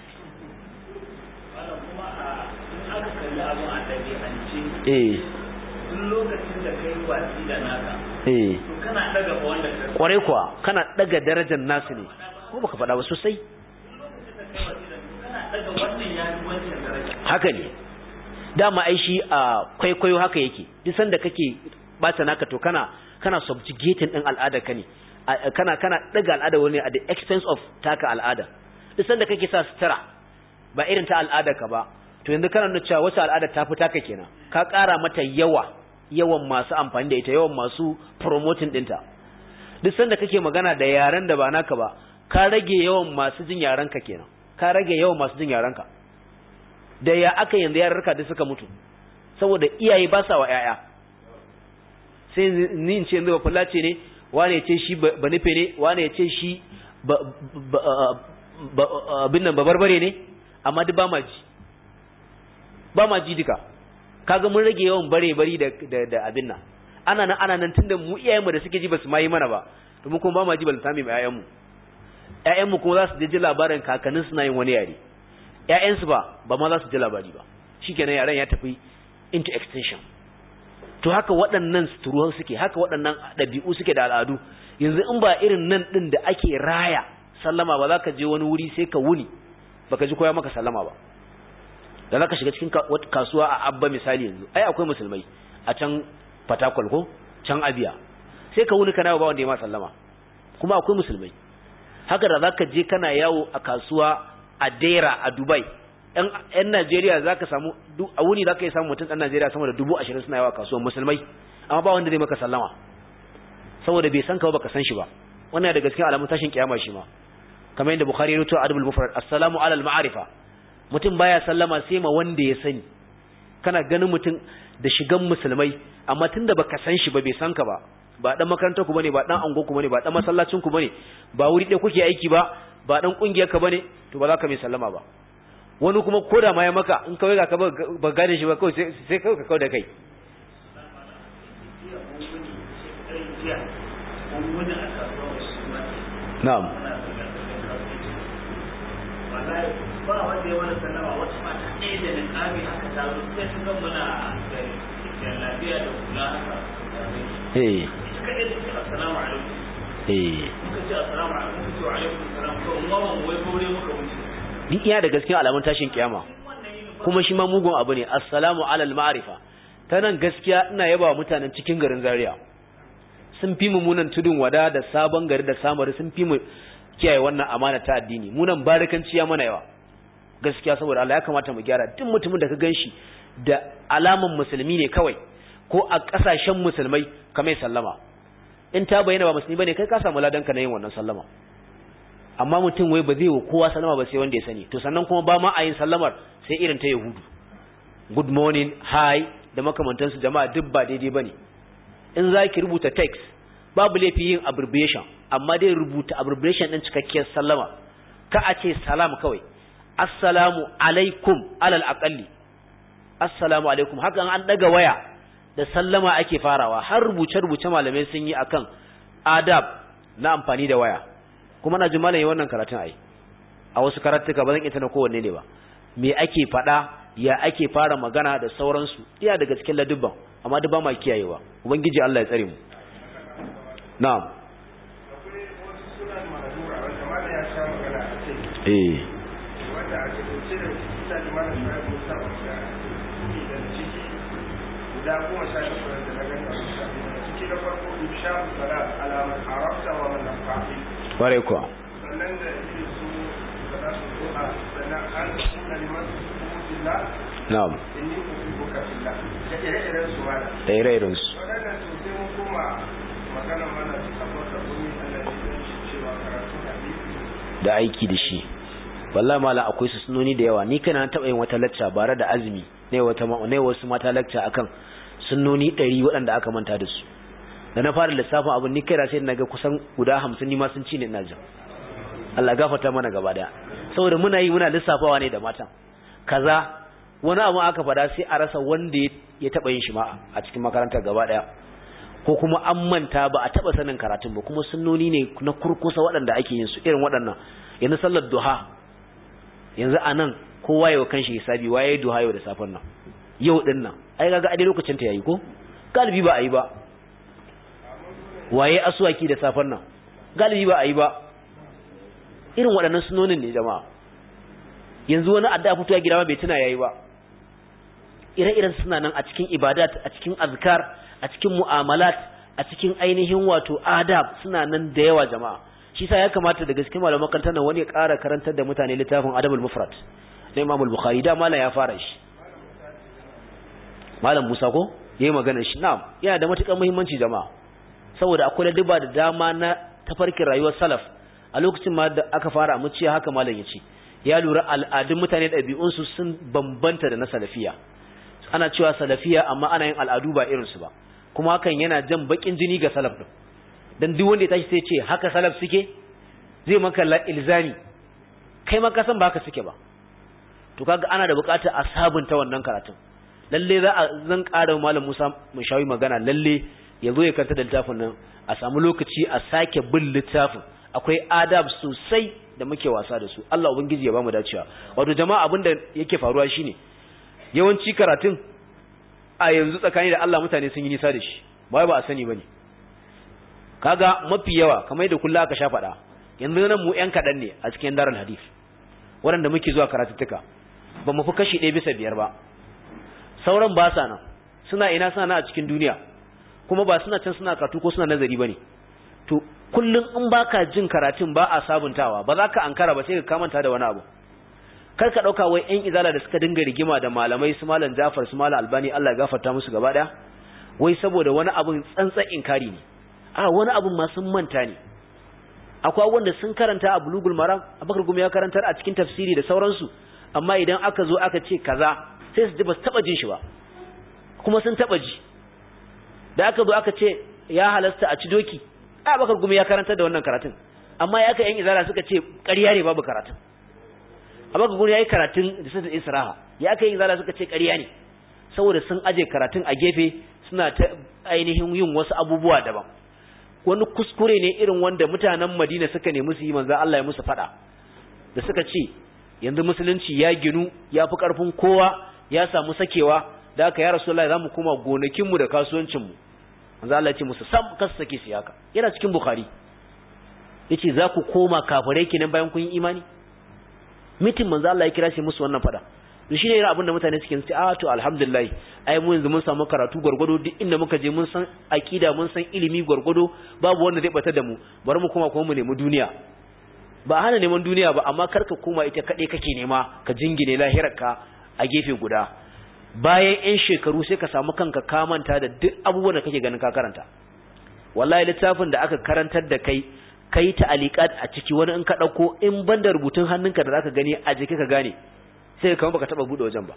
eh lokacin da kai watsi da naka eh kana daga wanda ka kwarai kuwa kana daga darajar nasu ne ko baka faɗa ba sosai haka ne dama ai shi a kwaikwayo haka yake duk sanda kake bata naka to kana kana subjugating din al'ada ka ne kana kana daga al'ada wani at the expense of taka al'ada duk sanda kake sa sutura ba irin ta al'ada ka ba to yanzu kana nuna cewa wata al'ada ta fi taka kenan ka ƙara mata yawa yawan masu amfani da ita yawan masu promoting dinta duk sanda kake magana da yaren da ba naka ba ka rage yawan masu jin yaren ka kenan ka rage yawan masu jin yarenka da ya aka yanzu yararka da suka mutu saboda iyaye ba sa wa yaya sai ni in ce yanzu ba fulace ne wane ya ce shi ba nufe ne wane ya ce shi abin nan ba barbare ne amma duk ba ma ji ba ma ji duka kaga mun rage yawan bare bari da da abin nan ana nan ana nan tunda mu iyayenmu da suke ji ba su ma yi mana ba to mu kuma ba ma ji balanta mai ƴaƴanmu ƴaƴanmu kuma za su ji labarin kakannin suna yin wani yare ƴaƴansu ba ba ma za su ji labari ba shikenan yaren ya tafi into extinction to haka waɗannan suturu suke haka waɗannan ɗabi'u suke da al'adu yanzu in ba irin nan ɗin da ake raya sallama ba za ka je wani wuri sai ka wuni baka ji koya maka sallama ba da za ka shiga cikin kasuwa a abba misali yanzu ai akwai musulmai a can fatakwal ko can abiya sai ka wuni kana ba wanda ya ma sallama kuma akwai musulmai haka da za ka je kana yawo a kasuwa a dera a dubai yan najeriya za ka samu a wuni za ka yi samun mutum ɗan najeriya sama da dubu ashirin suna yawa kasuwan musulmai amma ba wanda zai maka sallama saboda bai san ka ba ka san shi ba wannan da gaskiya alamun tashin kiyama shi ma kamar yadda bukhari ya rubuta adabul mufrad assalamu alal ma'arifa mutum baya sallama sai ma wanda ya sani kana ganin mutum da shigan musulmai amma tunda baka san shi ba bai san ka ba ba dan makarantar ku bane ba dan angon ku bane ba dan masallacin ku bane ba wuri ɗaya kuke aiki ba ba dan kungiyar ka bane to ba za ka mai sallama ba wani kuma koda ma ya maka in kawai ga ka ba gane shi ba kawai sai kawai ka kawai da kai na'am ba wanda ya wani sallama wata mata ɗaya da niƙami haka ta zo sai su ga muna da lafiya da kula haka eh ita kaɗai ta ce assalamu alaikum eh muka ce assalamu alaikum muka ce wa alaikum assalam to in ma ban wai gaure muka wuce duk iya da gaskiya alamun tashin kiyama kuma shi ma mugun abu ne assalamu alal ma'rifa ta nan gaskiya ina yaba wa mutanen cikin garin Zaria sun fi mu munan tudun wada da sabon gari da samari sun fi mu kiyaye wannan amana ta addini munan barikanci ya mana yawa gaskiya saboda Allah ya kamata mu gyara duk mutumin da ka ganshi da alaman musulmi ne kawai ko a kasashen musulmai kamar sallama in ta bayyana ba musulmi bane kai ka samu ladan ka na yin wannan sallama amma mutum wai ba zai wa kowa sallama ba sai wanda ya sani to sannan kuma ba ma a yin sallamar sai irin ta yahudu good morning hi da makamantansu jama'a duk ba daidai bane in za ki rubuta text babu laifi yin abbreviation amma dai rubuta abbreviation din cikakkiyar sallama ka a ce salam kawai assalamu alaikum alal aqalli assalamu alaikum haka an daga waya da sallama ake farawa har rubuce rubuce malamai sun yi akan adab na amfani da waya kuma na ji malaye wannan karatun ai a wasu karatuka ba zan ita na kowanne ne ba me ake faɗa ya ake fara magana da sauransu iya daga cikin ladubban amma duk ba ma kiyayewa ubangiji Allah ya tsare mu na'am akwai wasu sunan mahadura wanda mana ya sha magana a kai eh wanda a cikin da suna da mana sha musa wanda ke da ciki guda goma sha takwas da na gani na farko insha salat ala man arafta wa man nafa'i ware kuwa sannan da yake su salatu du'a sannan an kunna liman billah na'am inni uhibbuka fillah da ire-iren su ma da da ire-iren su waɗannan to sai mun koma magana mana abubakar gumi Allah ya yi shi cewa karatun hadisi da aiki da shi wallahi mala akwai su sunoni da yawa ni kana taba yin wata lacca bare da azumi ne wata ne wasu mata lacca akan sunnoni 100 waɗanda aka manta da su da na fara lissafin abin ni kaina sai naga kusan guda 50 ni ma sun ci ne ina jin Allah gafarta mana gaba daya saboda muna yi muna lissafawa ne da matan kaza wani abu aka fada sai a rasa wanda ya taba yin shi ma a cikin makarantar gaba daya ko kuma an manta ba a taba sanin karatun ba kuma sunnoni ne na kurkusa waɗanda ake yin su irin waɗannan yanzu sallar duha yanzu anan kowa yau kanshi hisabi waye duha yau da safan nan yau din nan ai kaga a dai lokacin ta yayi ko galibi ba a yi ba waye aswaki da safan nan galibi ba a yi ba irin waɗannan sunonin ne jama'a yanzu wani adda fito ya gida ma bai tuna yayi ba ire-iren suna nan a cikin ibadat a cikin azkar a cikin mu'amalat a cikin ainihin wato adab suna nan da yawa jama'a shi sa ya kamata daga cikin malaman makarantar nan wani ya ƙara karantar da mutane littafin adabul mufrad na imam al-bukhari da malam ya fara shi malam musa ko yayi magana shi na'am yana da matukar muhimmanci jama'a saboda akwai ladduba da dama na tafarkin rayuwar salaf a lokacin ma da aka fara muciya haka malam ya ce ya lura al'adun mutane ɗabi'unsu sun bambanta da na salafiya ana cewa salafiya amma ana yin al'adu ba irinsu ba kuma hakan yana jan bakin jini ga salaf din dan duk wanda ya tashi sai ce haka salaf suke zai maka ilzami kai ma ka san ba haka suke ba to kaga ana da bukatar a sabunta wannan karatun lalle za a zan ƙara malam Musa mu shawi magana lalle ya zo ya karanta da littafin nan a samu lokaci a sake bin littafin akwai adab sosai da muke wasa da su Allah ubangiji ya bamu dacewa wato jama'a abin da yake faruwa shine yawanci karatun a yanzu tsakani da Allah mutane sun yi nisa da shi ba ba a sani bane kaga mafi yawa kamar yadda kullu aka sha faɗa yanzu nan mu ƴan kaɗan ne a cikin darul hadith waɗanda muke zuwa karatuttuka ba mu fi kashi ɗaya bisa biyar ba sauran ba sa nan suna ina suna nan a cikin duniya kuma ba suna can suna karatu ko suna nazari bane to kullum in baka jin karatun ba a sabuntawa ba za ka ankara ba sai ka kamanta da wani abu kar ka dauka wai ƴan izala da suka dinga rigima da malamai su malam Jafar su malam Albani Allah ya gafarta musu gaba daya wai saboda wani abun tsantsan inkari ne a wani abun ma sun manta ne akwai wanda sun karanta a bulugul maram abakar gumi ya karantar a cikin tafsiri da sauransu amma idan aka zo aka ce kaza sai su ji ba su taba jin shi ba kuma sun taba ji da aka zo aka ce ya halasta a ci doki a abakar gumi ya karantar da wannan karatun amma ya aka yan izala suka ce ƙarya ne babu karatun abakar gumi ya yi karatun da sun isra'a ya aka yan izala suka ce ƙarya ne saboda sun aje karatun a gefe suna ta ainihin yin wasu abubuwa daban wani kuskure ne irin wanda mutanen Madina suka nemi su yi manzo Allah ya musu fada da suka ce yanzu musulunci ya ginu ya fi karfin kowa ya samu sakewa da aka ya Rasulullahi zamu koma gonakin mu da kasuwancin mu manzo Allah ya ce musu sam kasu sake su yaka yana cikin Bukhari yace za ku koma kafirai kenan bayan kun yi imani mitin manzo Allah ya kira shi musu wannan fada to shine irin abin da mutane suke ce a to alhamdulillah ai mu yanzu mun samu karatu gwargwado duk inda muka je mun san akida mun san ilimi gwargwado babu wanda zai bata da mu bari mu koma kuma mu nemi duniya ba hana neman duniya ba amma karka koma ita kade kake nema ka jingine lahirarka a gefe guda bayan yan shekaru sai ka samu kanka ka manta da duk abubuwan da kake ganin ka karanta wallahi littafin da aka karantar da kai kai ta aliqat a ciki wani in ka dauko in banda rubutun hannunka da zaka gani a jiki ka gane sai kamar baka taba bude wajen ba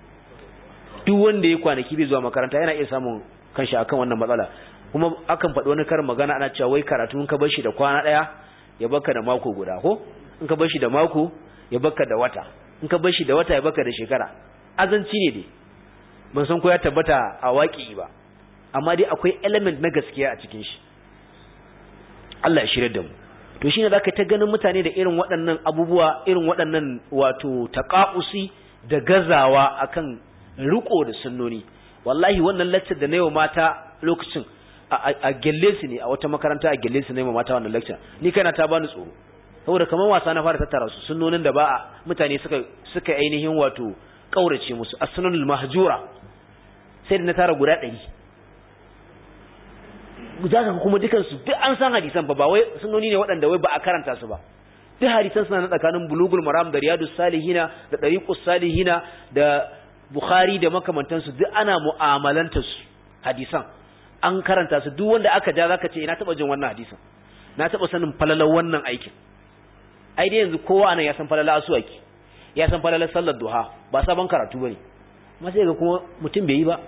duk wanda ya kwanaki bai zuwa makaranta yana iya samun kanshi akan wannan matsala kuma akan faɗi wani karin magana ana cewa wai karatu in ka bar shi da kwana ɗaya ya baka da mako guda ko in ka bar shi da mako ya baka da wata in ka bar shi da wata ya baka da shekara azanci ne dai ban san ko ya tabbata a waƙi ba amma dai akwai element na gaskiya a cikin shi Allah ya shirya da mu to shine zaka ta ganin mutane da irin waɗannan abubuwa irin waɗannan wato taqa'usi da gazawa akan riko da sunnoni wallahi wannan lecture da nayi mata lokacin a gelle su ne a wata makaranta a gelle su nayi mata wannan lecture ni kana ta bani tsoro saboda kaman wasa na fara tattara su sunnonin da ba mutane suka suka ainihin wato kaurace musu as-sunnul mahjura sai da na tara guda 100 zaka kuma dukan su duk an san hadisan ba ba wai sunoni ne waɗanda wai ba a karanta su ba duk hadisan suna na tsakanin bulugul maram da riyadus salihina da dariqus salihina da bukhari da makamantansu duk ana mu'amalantar su hadisan an karanta su duk wanda aka ja zaka ce ina taba jin wannan hadisan na taba sanin falalar wannan aikin ai dai yanzu kowa anan ya san falalar asuwaki ya san falalar sallar duha ba sabon karatu bane amma sai ga kuma mutum bai yi ba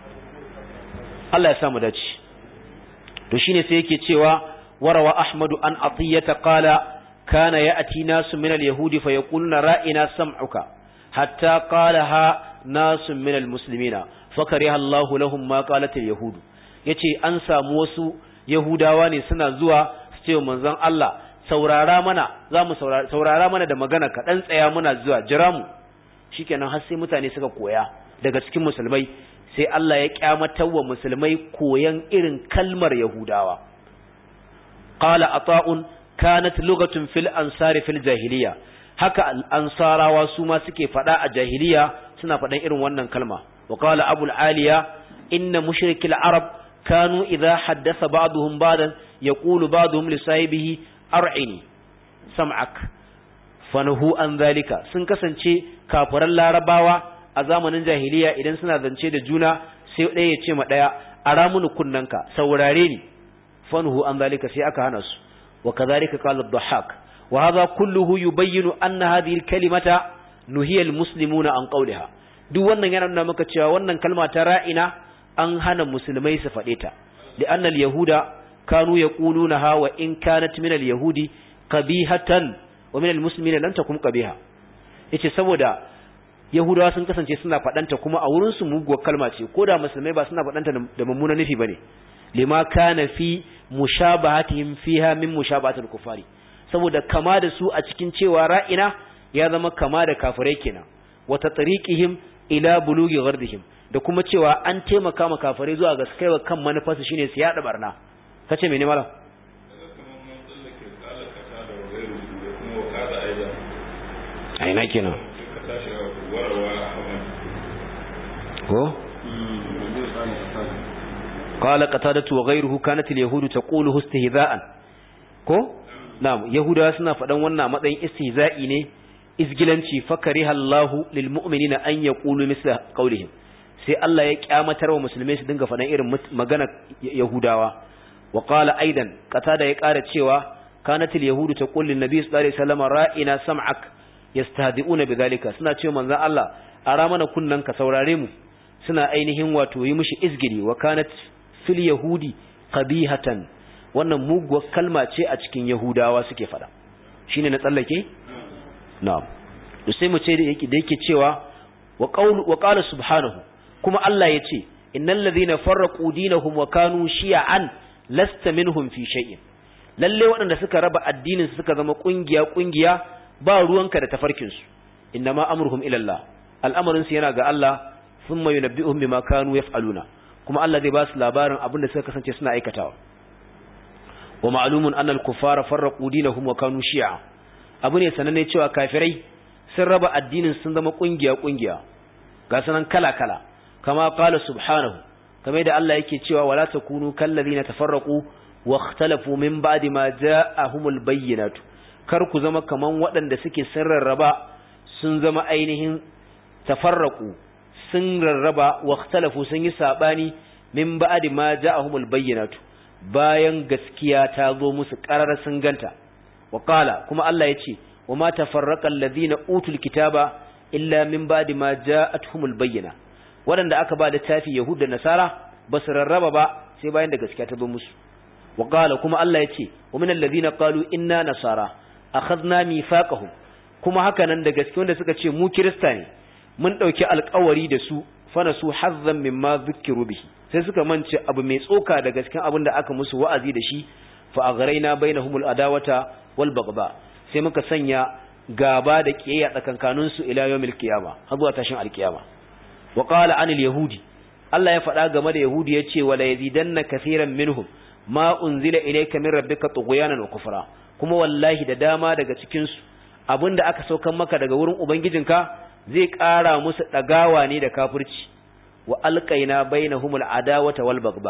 Allah ya samu dace to shine sai yake cewa warawa ahmadu an atiyata qala kana ya'ti nasu min al-yahudi fa yaquluna ra'ina sam'uka hatta qalaha nasu min al-muslimina fakariha Allah lahum ma qalat al-yahud yace an samu wasu yahudawa ne suna zuwa su ce manzon Allah saurara mana zamu saurara saurara mana da magana ka dan tsaya muna zuwa jira mu shikenan har sai mutane suka koya daga cikin musulmai sai Allah ya kyamatar wa musulmai koyan irin kalmar yahudawa qala ata'un kanat lugatun fil ansari fil jahiliya haka al-ansarawa su ma suke fada a jahiliya suna fadan irin wannan kalma وقال أبو العالية إن مشرك العرب كانوا إذا حدث بعضهم بعضا يقول بعضهم لصاحبه أرعني سمعك فنهو عن ذلك sun kasance kafiran larabawa a zamanin jahiliya idan suna zance da juna sai ɗaya ya ce ma ɗaya ara mini kunnanka saurare ni fanhu an zalika sai aka hana su wa kadhalika qala ad-dhahhak wa hadha kulluhu yubayyinu anna hadhihi al-kalimata nuhiya al-muslimuna an qawliha duk wannan yana nuna maka cewa wannan kalma ta ra'ina an hana musulmai su faɗe ta li'anna al-yahuda kanu yaqulunaha wa in kanat min al-yahudi qabihatan wa min al-muslimina lam takum qabiha yace saboda yahudawa sun kasance suna faɗanta kuma a wurin su muguwar kalma ce ko da musulmai ba suna faɗanta da mummunan nufi bane lima kana fi mushabahatihim fiha min mushabahatil kufari saboda kama da su a cikin cewa ra'ina ya zama kama da kafirai kenan wa tatriqihim ila bulugi ghardihim da kuma cewa an taimaka ma kafirai zuwa ga kaiwa kan manufarsu shine su yada barna kace mene malam aina kenan ko قال قتادة وغيره كانت اليهود تقوله استهزاء ko na'am yahudawa suna faɗan wannan matsayin istihza'i ne izgilanci fakariha Allahu lil mu'minina an yaqulu misla qawlihim sai Allah ya kyamatar wa musulmai su dinga faɗan irin magana yahudawa wa qala aidan qatada ya ƙara cewa kanatil yahudu taqul lin nabiy sallallahu alaihi wasallam ra'ina sam'ak yastahdi'una bidhalika suna cewa manzon Allah ara mana kunnan ka saurare mu suna ainihin wato yi mishi izgiri wa kanat fil yahudi qabihatan wannan muguwar kalma ce a cikin yahudawa suke fada shine na tsallake na'am to sai mu ce da yake da yake cewa wa qaul wa qala subhanahu kuma Allah yace innal ladhina farraqu dinahum wa kanu shi'an lasta minhum fi shay'in lalle waɗanda suka raba addinin su suka zama kungiya kungiya ba ruwanka da tafarkin su innama amruhum ila Allah al'amarin su yana ga Allah thumma yunabbi'uhum bima kanu yaf'aluna kuma Allah zai ba su labarin abin da suka kasance suna aikatawa wa ma'lumun anna al-kuffara farraqu dinahum wa kanu shi'a abu ne sananne cewa kafirai sun raba addinin sun zama kungiya kungiya ga sanan kala kala kama qala subhanahu kamar da Allah yake cewa wala takunu kallazina tafarraqu wa ikhtalafu min ba'di ma ja'ahumul bayyinatu kar ku zama kaman waɗanda suke sirrarraba sun zama ainihin tafarraqu sun rarraba wa ikhtalafu sun yi sabani min ba'di ma ja'ahumul bayyinatu bayan gaskiya ta zo musu ƙarar sun ganta wa qala kuma Allah ya ce wa ma tafarraqa alladhina utul kitaba illa min ba'di ma ja'atuhumul bayyina waɗanda aka ba littafi yahud da nasara ba su rarraba ba sai bayan da gaskiya ta zo musu wa qala kuma Allah ya ce wa min alladhina qalu inna nasara akhadna mithaqahum kuma haka nan da gaske wanda suka ce mu kirista ne mun dauki alƙawari da su fana su hazzan mimma zukkiru bihi sai suka mance abu mai tsoka da gaskin abin da aka musu wa'azi da shi fa aghraina bainahumul adawata wal bagba sai muka sanya gaba da kiyayya tsakankanin su ila yawmil qiyama har zuwa tashin alkiyama wa qala anil yahudi Allah ya faɗa game da yahudi yace wala yazidanna kaseeran minhum ma unzila ilayka min rabbika tughyanan wa kufra kuma wallahi da dama daga cikin su abinda aka saukan maka daga wurin ubangijinka zai ƙara musu ɗagawa ne da kafirci wa alƙaina bainahumul adawata wal bagba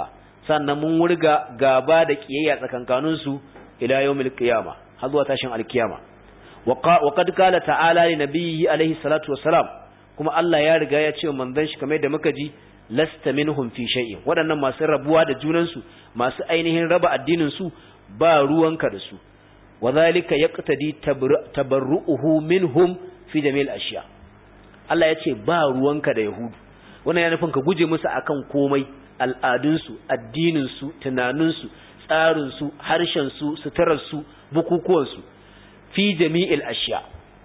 sannan mun wurga gaba da kiyayya tsakankanin su ila yawmil qiyama har zuwa tashin alkiyama wa qad qala ta'ala li nabiyhi alaihi salatu wassalam kuma Allah ya riga ya ce manzon shi kamar da muka ji lasta minhum fi shay'in waɗannan masu rabuwa da junan su masu ainihin raba addinin su ba ruwanka da su wadhalika yaqtadi tabarru'uhu minhum fi jami'il ashiya Allah ya ce ba ruwanka da yahudu wannan ya nufin ka guje musu akan komai al'adunsu addininsu tunaninsu tsarinsu harshensu suturarsu bukukuwansu fi jami'il ashiya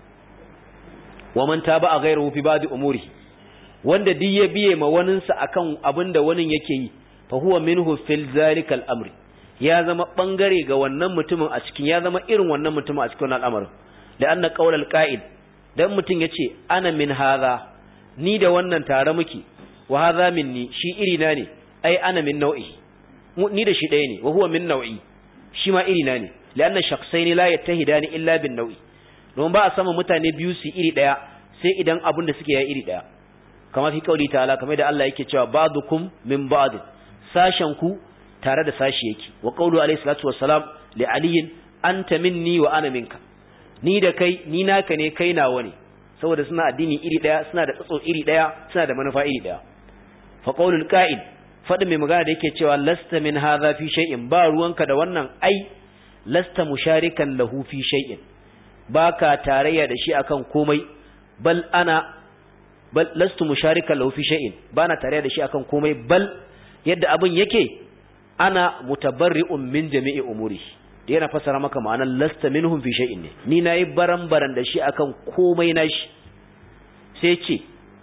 wa man taba a ghayruhu fi ba'd umuri wanda duk ya biye ma waninsa akan abinda wani yake yi fa huwa minhu fil zalika al-amri ya zama bangare ga wannan mutumin a cikin ya zama irin wannan mutumin a cikin wannan al'amarin da anna qaulal qa'id dan mutum yace ana min hadha ni da wannan tare muke wa hadha minni shi iri na ne ai ana min nau'i ni da shi ɗaya ne wa huwa min nau'i shi ma iri na ne lianna shakhsaini la yattahidani illa bin nau'i don ba a sama mutane biyu su iri ɗaya sai idan abin da suke ya iri ɗaya kamar fi kauli ta'ala kamar da Allah yake cewa ba'dukum min ba'd sashen ku tare da sashi yake wa qawlu alayhi salatu wassalam li aliyin anta minni wa ana minka ni da kai ni naka ne kai nawa ne saboda suna addini iri daya suna da tsatso iri daya suna da manufa iri daya fa qawlul qa'id fadin mai magana da yake cewa lasta min hadha fi shay'in ba ruwanka da wannan ai lasta musharikan lahu fi shay'in baka tarayya da shi akan komai bal ana bal lastu musharikan lahu fi shay'in bana tarayya da shi akan komai bal yadda abin yake ana mutabarri'un min jami'i umuri yana fasara maka ma'anar lasta minhum fi shay'in ne ni nayi baran-baran da shi akan komai nashi sai ce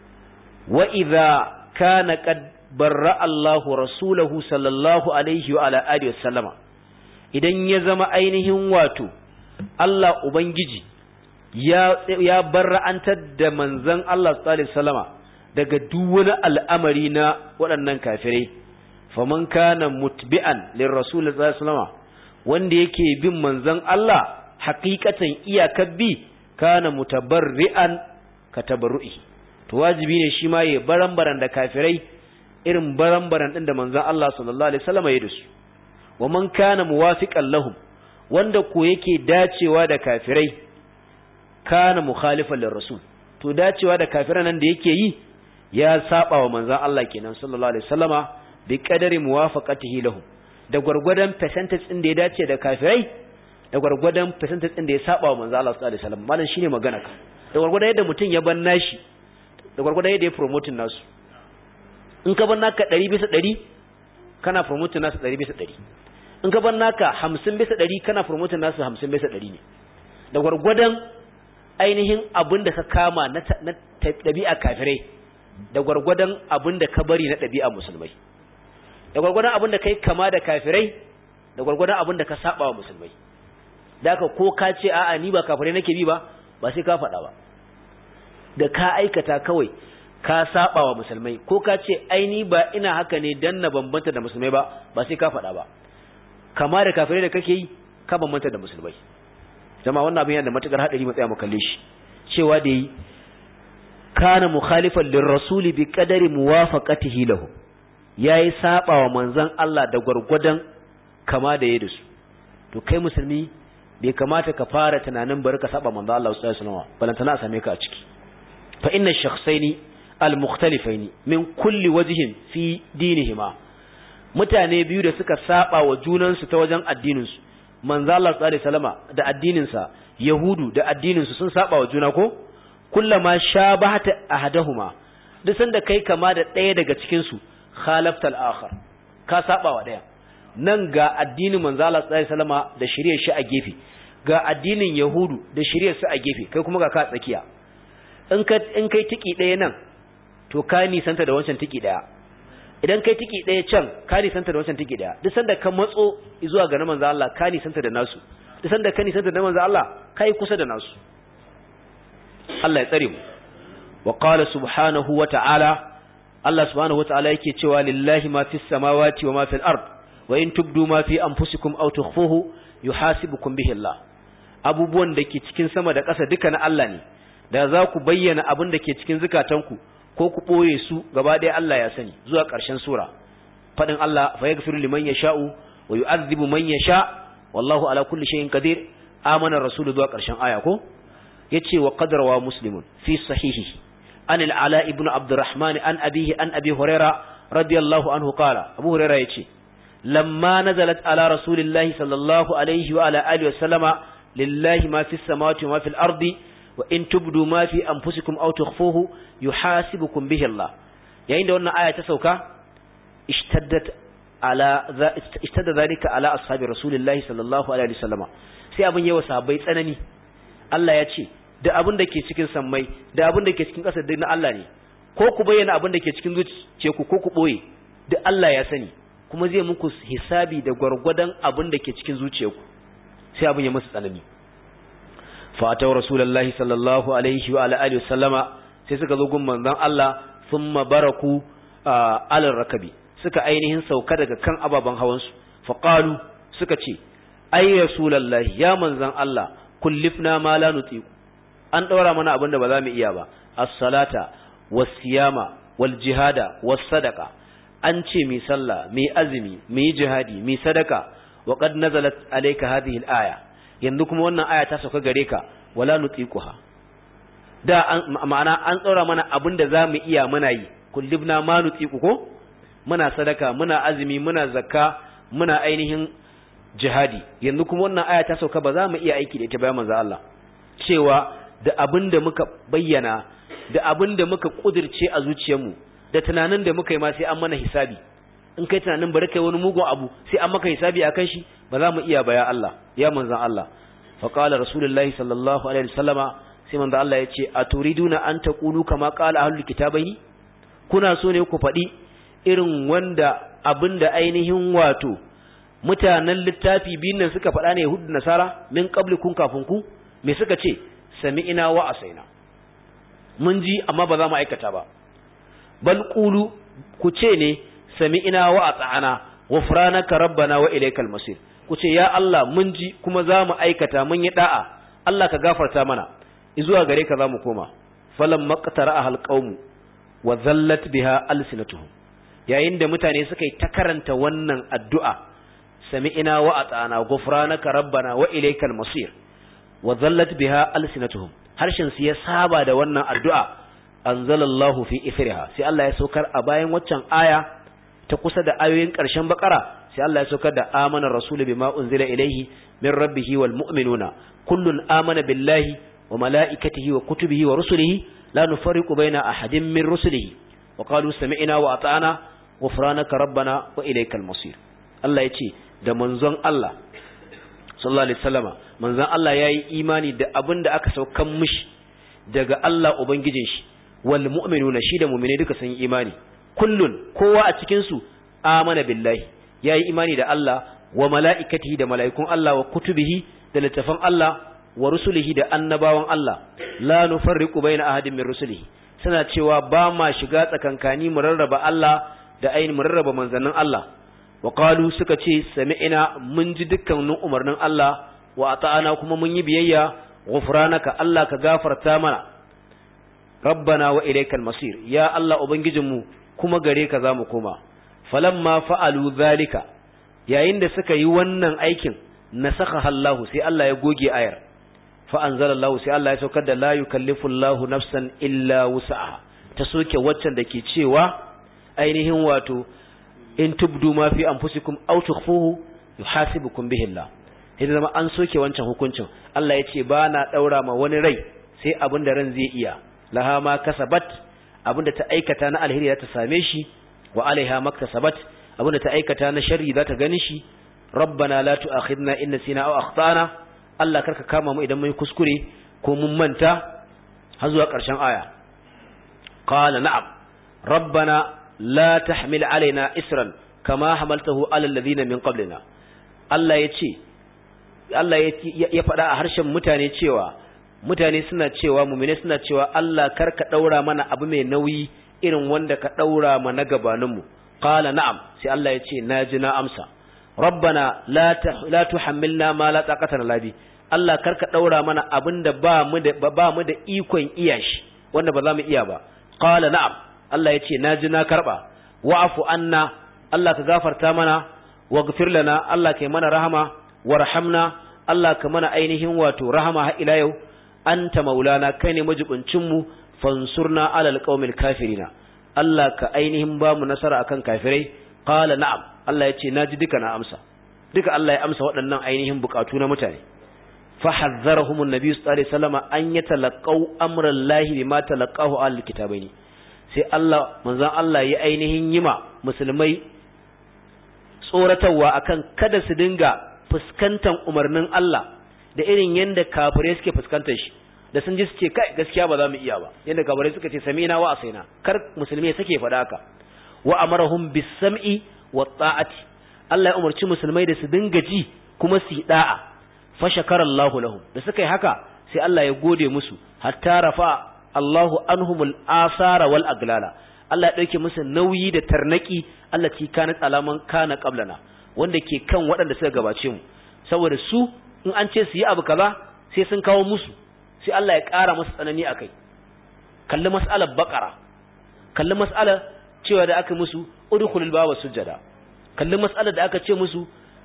wa idza kana qad barra Allahu rasulahu sallallahu alaihi wa ala alihi wasallama idan ya zama ainihin wato Allah ubangiji ya ya barra'antar da manzon Allah sallallahu alaihi wasallama daga duk wani al'amari na waɗannan kafirai faman kana mutbi'an lirrasul sallallahu alaihi wasallama wanda yake bin manzon Allah haqiqatan iyakar bi kana mutabarri'an ka tabarru'i to wajibi ne shi ma ya baran-baran da kafirai irin baran-baran din da manzon Allah sallallahu alaihi wasallam ya dasu wa man kana muwafiqan lahum wanda ko yake dacewa da kafirai kana mukhalifan lirrasul to dacewa da kafiran nan da yake yi ya saba wa manzon Allah kenan sallallahu alaihi wasallama bi qadari muwafaqatihi lahum da gwargwadon percentage din da ya dace da kafirai da gwargwadon percentage din da ya saba wa manzo Allah sallallahu alaihi wasallam malam shine magana ka da gwargwadon yadda mutum ya ban nashi da gwargwadon yadda ya promoting nasu in ka ban naka 100 bisa 100 kana promoting nasu 100 bisa 100 in ka ban naka 50 bisa 100 kana promoting nasu 50 bisa 100 ne da gwargwadon ainihin abin da ka kama na ɗabi'a kafirai da gwargwadon abin da ka bari na ɗabi'a musulmai da gwargwadon abin da kai kama da kafirai da gwargwadon abin da ka saba wa musulmai da haka ko ka ce a'a ni ba kafirai nake bi ba ba sai ka faɗa ba da ka aikata kawai ka saba wa musulmai ko ka ce ai ni ba ina haka ne dan na bambanta da musulmai ba ba sai ka faɗa ba kama da kafirai da kake yi ka bambanta da musulmai jama'a wannan abin yana da matukar hadari mu tsaya mu kalle shi cewa da yi kana mukhalifan lirrasuli bi qadari muwafaqatihi lahu yayi saba wa manzon Allah da gurgudan kama da yayi su to kai musulmi bai kamata ka fara tunanin bari ka saba manzon Allah sallallahu alaihi wasallam balantana a same ka a ciki fa inna shakhsaini al-mukhtalifaini min kulli wajhin fi dinihima mutane biyu da suka saba wa junansu ta wajen addinin su manzo Allah sallallahu alaihi wasallama da addinin sa yahudu da addinin su sun saba wa juna ko kullama shabahata ahadahuma duk sanda kai kama da ɗaya daga cikin su khalafta al-akhar ka saba wa ɗaya nan ga addinin manzo Allah sallallahu alaihi wasallama da shirye shi a gefe ga addinin yahudu da shirye su a gefe kai kuma ga ka tsakiya in ka in kai tiki ɗaya nan to ka nisanta da wancan tiki ɗaya idan kai tiki ɗaya can ka nisanta da wancan tiki ɗaya duk sanda ka matso zuwa ga na manzo Allah ka nisanta da nasu duk sanda ka nisanta da manzo Allah kai kusa da nasu Allah ya tsare mu wa qala subhanahu wa ta'ala Allah subhanahu wa ta'ala yake cewa lillahi ma fis samawati wa ma fil ard wa in tubdu ma fi anfusikum aw tukhfuhu yuhasibukum bihi Allah abubuwan da ke cikin sama da ƙasa duka na Allah ne da za ku bayyana abin da ke cikin zukatanku ko ku ɓoye su gaba ɗaya Allah ya sani zuwa ƙarshen sura fadin Allah fa yaghfiru liman yasha'u wa yu'adhibu man yasha wallahu ala kulli shay'in qadir amana rasulu zuwa karshen aya ko yace wa qadrawa muslimun fi sahihihi an al-ala ibn abdurrahman an abihi an abi huraira radiyallahu anhu qala abu huraira yace lamma nazalat ala rasulillahi sallallahu alaihi wa ala alihi wa sallama lillahi ma fis samawati wa ma fil ardi wa in tubdu ma fi anfusikum aw tukhfuhu yuhasibukum bihi Allah yayin da wannan aya ta sauka ishtaddat ala ishtadda zalika ala ashabi rasulillahi sallallahu alaihi wasallam sai abin yawa sahabbai tsanani Allah ya ce da abin da ke cikin sammai da abin da ke cikin ƙasa duk na Allah ne ko ku bayyana abin da ke cikin zuciyarku ko ku boye duk Allah ya sani kuma zai muku hisabi da gwargwadon abin da ke cikin zuciyarku sai abin ya musu tsanani fatau rasulullahi sallallahu alaihi wa ala alihi wasallama sai suka zo gun manzon Allah thumma baraku alal rakabi suka ainihin sauka daga kan ababen hawan su faqalu suka ce ay rasulullahi ya manzon Allah kullifna ma la nutiku an daura mana abin da ba za mu iya ba as-salata was-siyama wal-jihada was-sadaqa an ce mi sallah mi azumi mi jihadi mi sadaka wa qad nazalat alayka hadhihi al-aya yanzu kuma wannan aya ta sauka gare ka wala nutiquha da an ma'ana an tsora mana abinda zamu iya muna yi kullibna ma nutiqu ko muna sadaka muna azumi muna zakka muna ainihin jihadi yanzu kuma wannan aya ta sauka ba za mu iya aiki da ita ba manzo Allah cewa da abinda muka bayyana da abinda muka kudirce a zuciyarmu da tunanin da muka yi ma sai an mana hisabi in kai tunanin bari kai wani mugun abu sai an maka hisabi akan shi ba za mu iya ba ya Allah ya manzon Allah fa qala rasulullahi sallallahu alaihi wasallama sai manzon Allah ya ce aturiduna an taqulu kama qala ahlul kitabaini kuna so ne ku faɗi irin wanda abinda ainihin wato mutanen littafi biyun nan suka faɗa ne yahudu nasara min qablikum kafin ku me suka ce sami'ina wa asaina mun ji amma ba za mu aikata ba bal qulu ku ce ne sami'ina wa ata'ana ghufranaka rabbana wa ilaykal masir ku ce ya Allah mun ji kuma za mu aikata mun yi da'a Allah ka gafarta mana zuwa gare ka za mu koma falam maqtara ahal qaum wa zallat biha alsinatuhum yayin da mutane suka yi ta karanta wannan addu'a sami'ina wa ata'ana ghufranaka rabbana wa ilaykal masir wa zallat biha alsinatuhum harshen su ya saba da wannan addu'a anzalallahu fi ithriha sai Allah ya saukar a bayan waccan aya ta kusa da ayoyin ƙarshen bakara sai Allah ya saukar da amana rasul bima unzila ilayhi min rabbih wal mu'minuna kullun amana billahi wa malaikatihi wa kutubihi wa rusulihi la nufarriqu baina ahadin min rusulihi wa qalu sami'na wa ata'na ghufranaka rabbana wa ilaykal masir Allah ya ce da manzon Allah sallallahu alaihi wasallama manzon Allah yayi imani da abin da aka saukan mishi daga Allah ubangijin shi wal mu'minuna shi da mu'mine duka sun yi imani kullun kowa a cikin su amana billahi yayi imani da Allah wa mala'ikatihi da mala'ikun Allah wa kutubihi da littafan Allah wa rusulihi da annabawan Allah la nufarriqu baina ahadin min rusulihi suna cewa ba ma shiga tsakankani mu rarraba Allah da ayin mu rarraba manzannin Allah wa qalu suka ce sami'ina mun ji dukkanin umarnin Allah wa ata'ana kuma mun yi biyayya ghufranaka Allah ka gafarta mana rabbana wa ilaykal masir ya Allah ubangijinmu kuma gare ka zamu koma falamma fa'alu zalika yayin da suka yi wannan aikin nasakha Allah sai Allah ya goge ayar fa anzalallahu sai Allah ya saukar da la yukallifu Allah nafsan illa wus'aha ta soke waccan da ke cewa ainihin wato in tubdu ma fi anfusikum aw tukhfuhu yuhasibukum bihi Allah sai zama an soke wancan hukuncin Allah ya ce ba na daura ma wani rai sai abin da ran zai iya laha ma kasabat abinda ta aikata na alheri za ta same shi wa alaiha maktasabat abinda ta aikata na sharri za ta gani shi rabbana la tu'akhidna in nasina aw akhtana Allah karka kama mu idan mun kuskure ko mun manta har zuwa ƙarshen aya qala na'am rabbana la tahmil alaina isran kama hamaltahu ala alladhina min qablina Allah ya ce Allah ya faɗa a harshen mutane cewa mutane suna cewa mumine suna cewa Allah kar ka daura mana abu mai nauyi irin wanda ka daura mana gabaninmu qala na'am sai Allah ya ce naji na amsa rabbana la la tuhammilna ma la taqata lana bi Allah kar ka daura mana abinda ba mu da ba mu da ikon iyashi wanda ba za mu iya ba qala na'am Allah ya ce naji na karba wa'fu anna Allah ka gafarta mana waghfir lana Allah kai mana rahama warhamna Allah ka mana ainihin wato rahama har ila yau anta maulana kai ne majibincin mu fansurna alal qaumil kafirina Allah ka ainihin ba mu nasara akan kafirai qala na'am Allah yace naji duka na amsa duka Allah ya amsa waɗannan ainihin bukatu na mutane fa hazzarahum annabi sallallahu alaihi wasallam an yatalaqaw amra Allah bima talaqahu al kitabaini sai Allah manzon Allah ya ainihin yima musulmai tsoratarwa akan kada su dinga fuskantar umarnin Allah da irin yanda kafirai suke fuskantar shi da sun ji su ce kai gaskiya ba za mu iya ba yanda kafirai suka ce samina wa asaina kar musulmi sake faɗa haka wa amarahum bis sam'i wa ta'ati Allah ya umarci musulmai da su dinga ji kuma su yi da'a fa shakarallahu lahum da suka yi haka sai Allah ya gode musu hatta rafa Allahu anhumul asara wal aglala Allah ya dauke musu nauyi da tarnaki Allah ci kana alaman kana qablana wanda ke kan waɗanda suka gabace mu saboda su in an ce su yi abu kaza sai sun kawo musu sai Allah ya ƙara musu tsanani akai kalli mas'alar baqara kalli mas'alar cewa da aka musu udkhulul baba sujada kalli mas'alar da aka ce musu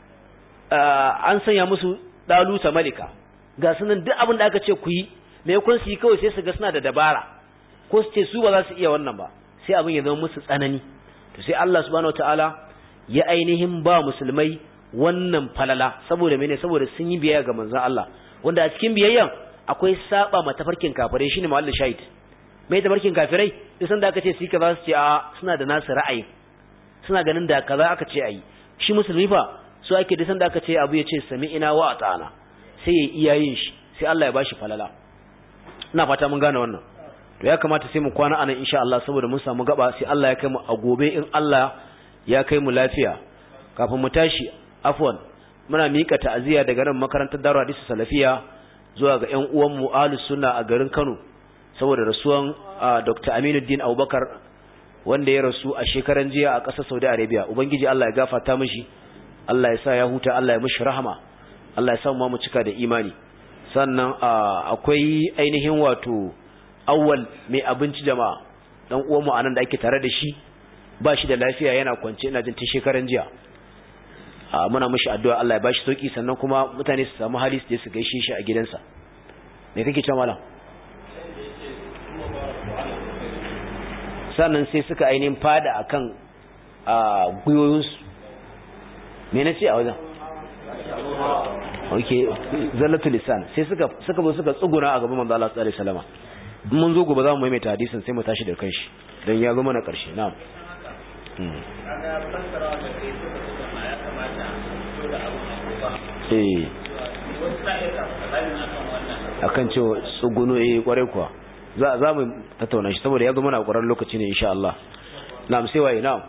an sanya musu daluta malika ga sunan duk abin da aka ce ku yi me kun su yi kawai sai su ga suna da dabara ko su ce su ba za su iya wannan ba sai abin ya zama musu tsanani to sai Allah subhanahu wataala ya ainihin ba musulmai wannan falala saboda mene saboda sun yi biyayya ga manzon Allah wanda a cikin biyayyan akwai saba ma tafarkin kafirai shine mawallin shahid mai tafarkin kafirai duk sanda aka ce su kaza su ce a suna da nasu ra'ayi suna ganin da kaza aka ce ayi shi musulmi fa so ake duk sanda aka ce abu ya ce sami'ina wa ata'ana sai ya iya yin shi sai Allah ya bashi falala ina fata mun gane wannan to ya kamata sai mu kwana anan insha Allah saboda mun samu gaba sai Allah ya kai mu a gobe in Allah ya kai mu lafiya kafin mu tashi afwan muna mika ta'aziyya daga nan makarantar Darul Hadisi Salafiya zuwa ga ƴan uwan mu Ahlus Sunna a garin Kano saboda rasuwan Dr. Aminuddin Abubakar wanda ya rasu a shekaran jiya a ƙasar Saudi Arabia ubangiji Allah ya gafarta mishi Allah ya sa ya huta Allah ya mishi rahama Allah ya sa mu cika da imani sannan akwai ainihin wato awwal mai abinci jama'a dan uwan mu anan da ake tare da shi ba shi da lafiya yana kwance ina jin tun shekaran jiya muna mishi addu'a Allah ya bashi sauki sannan kuma mutane su samu hali su je su gaishe shi a gidansa me kake cewa malam sannan sai suka ainihin fada akan gwiwoyinsu me na ce a wajen ok zallatul lisan sai suka suka zo suka tsuguna a gaban manzo Allah sallallahu alaihi wasallam mun zo gobe za mu maimaita hadisin sai mu tashi da kanshi dan ya zo mana karshe na'am eh akan cewa tsuguno eh kwarai kuwa za za mu tattauna shi saboda ya zo mana a ƙwarar lokaci ne insha Allah na'am sai waye na'am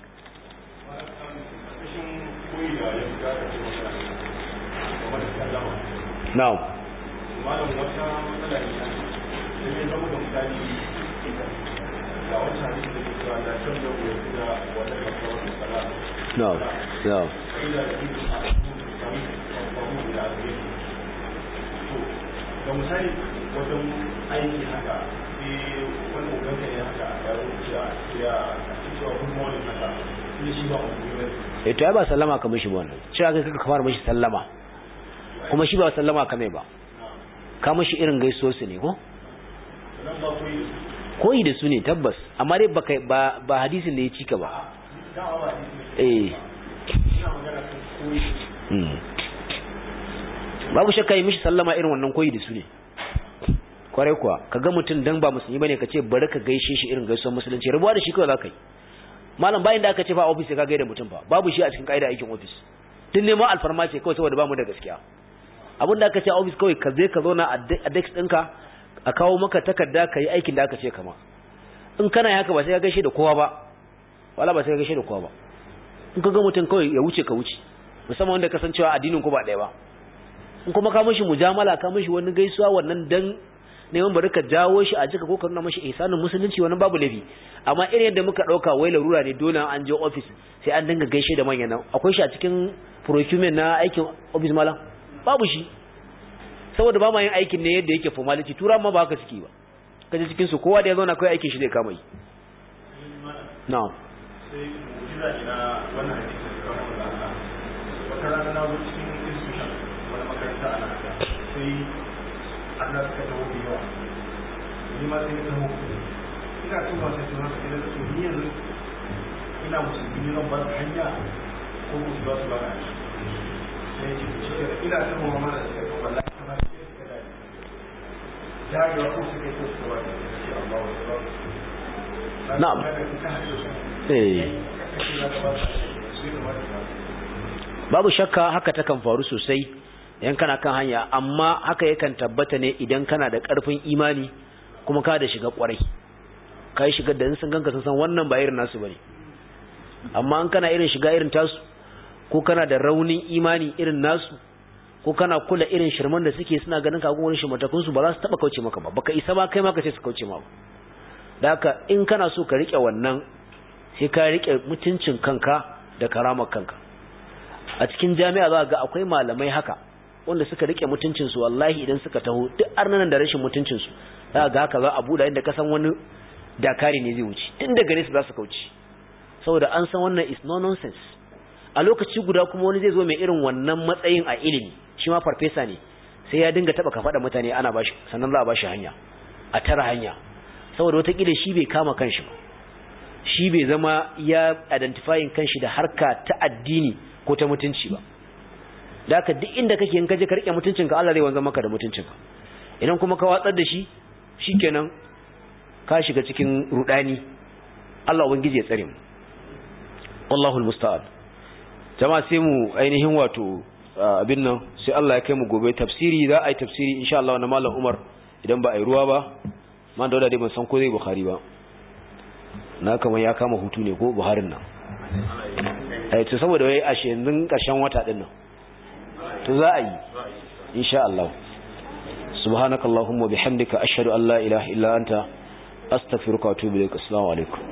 na'am malam wata matsala ne sai ya zama da misali ga wata hadisi da ke cewa da shan da ya da wata kasa wata sala na'am na'am ila da ido a cikin sami kwamfamu da ake to ga misali wajen aiki haka sai wani uganka ne haka ya rubuta ya cewa good morning haka sai shi ba mu ne eh to ai ba sallama ka mishi ba wannan cewa kai kaka fara mishi sallama kuma shi ba sallama ka mai ba ka mishi irin gaiso su ne ko nan ba ku yi koyi da su ne tabbas amma dai ba ba ba hadisin da ya cika ba dama ba hadisi eh ina magana kan koyi mm. babu shakka yi mishi sallama irin wannan koyi da su ne kwarai kuwa ka ga mutum dan ba musulmi bane ka ce bari ka gaishe shi irin gaisuwar musulunci rabuwa da shi kawai za ka yi malam bayan da aka ce fa ofis sai ka gaida mutum fa babu shi a cikin kaida aikin ofis tun neman alfarma ce kawai saboda bamu da gaskiya abin da aka ce a ofis kawai ka je ka zauna a desk ɗinka a kawo maka takarda ka yi aikin da aka ce kama in kana haka ba sai ka gaishe da kowa ba wala ba sai ka gaishe da kowa ba in ka ga mutum kawai ya wuce ka wuce musamman wanda ka san cewa addinin ku ba ɗaya ba in kuma ka mishi mujamala ka mishi wani gaisuwa wannan dan neman bari ka jawo shi a jika ko ka nuna mashi ihsanin musulunci wannan babu laifi amma irin yadda muka dauka wai larura ne dole an je office sai an dinga gaishe da manyan nan akwai shi a cikin procurement na aikin office malam babu shi saboda ba ma yin aikin ne yadda yake formality tura ma ba haka suke ba kaje cikin su kowa da ya zauna kai aikin shi zai kama yi na'am sai kira ina wannan hadisi da kuma da Allah wata rana na zo cikin institution wani makaranta a nan sai Allah suka taho da yawa ni ma sai na taho ina tuba sai tuba sai na to ni yanzu ina musulmi ne zan ba su hanya ko ku su ba su ba na sai ce shi ke ina taho ma mana suka taho wallahi kamar sai suka dai ya ga ko suka yi ko suka ba sai Allah wa na'am eh babu shakka haka takan faru sosai idan kana kan hanya amma haka yakan tabbata ne idan kana da ƙarfin imani kuma ka da shiga ƙwarai ka yi shigar da in sun ganka sun san wannan ba irin nasu bane amma an kana irin shiga irin tasu ko kana da raunin imani irin nasu ko kana kula irin shirman da suke suna ganin ka wani shirmatakun su ba za su taba kauce maka ba baka isa ba kai ma ka ce su kauce ma da haka in kana so ka rike wannan sai ka rike mutuncin kanka da karamar kanka a cikin jami'a za ga akwai malamai haka wanda suka rike mutuncin su wallahi idan suka taho duk arnanan da rashin mutuncin su za ga haka za a buɗe inda ka san wani dakari ne zai wuce tun da gare su za su kauce saboda an san wannan is no nonsense a lokaci guda kuma wani zai zo mai irin wannan matsayin a ilimi shi ma farfesa ne sai ya dinga taba kafaɗa mutane ana bashi sannan za a bashi hanya a tara hanya saboda watakila shi bai kama kanshi ba shi bai zama ya identifying kanshi da harka ta addini ko ta mutunci ba da haka duk inda kake in kaje ka rike mutuncinka Allah zai wanzar maka da mutuncinka idan kuma ka watsar da shi shikenan ka shiga cikin rudani Allah ubangiji ya tsare mu wallahu almusta'an jama'a sai mu ainihin wato abin nan sai Allah ya kai mu gobe tafsiri za a yi tafsiri insha Allah na malam Umar idan ba a yi ruwa ba man da dai ban san ko zai Bukhari ba na kamar ya kama hutu ne ko Buharin nan eh to saboda wai a yanzu karshen wata din nan to za a yi insha Allah subhanakallahumma bihamdika ashhadu an la ilaha illa anta astaghfiruka wa atubu ilaik assalamu alaikum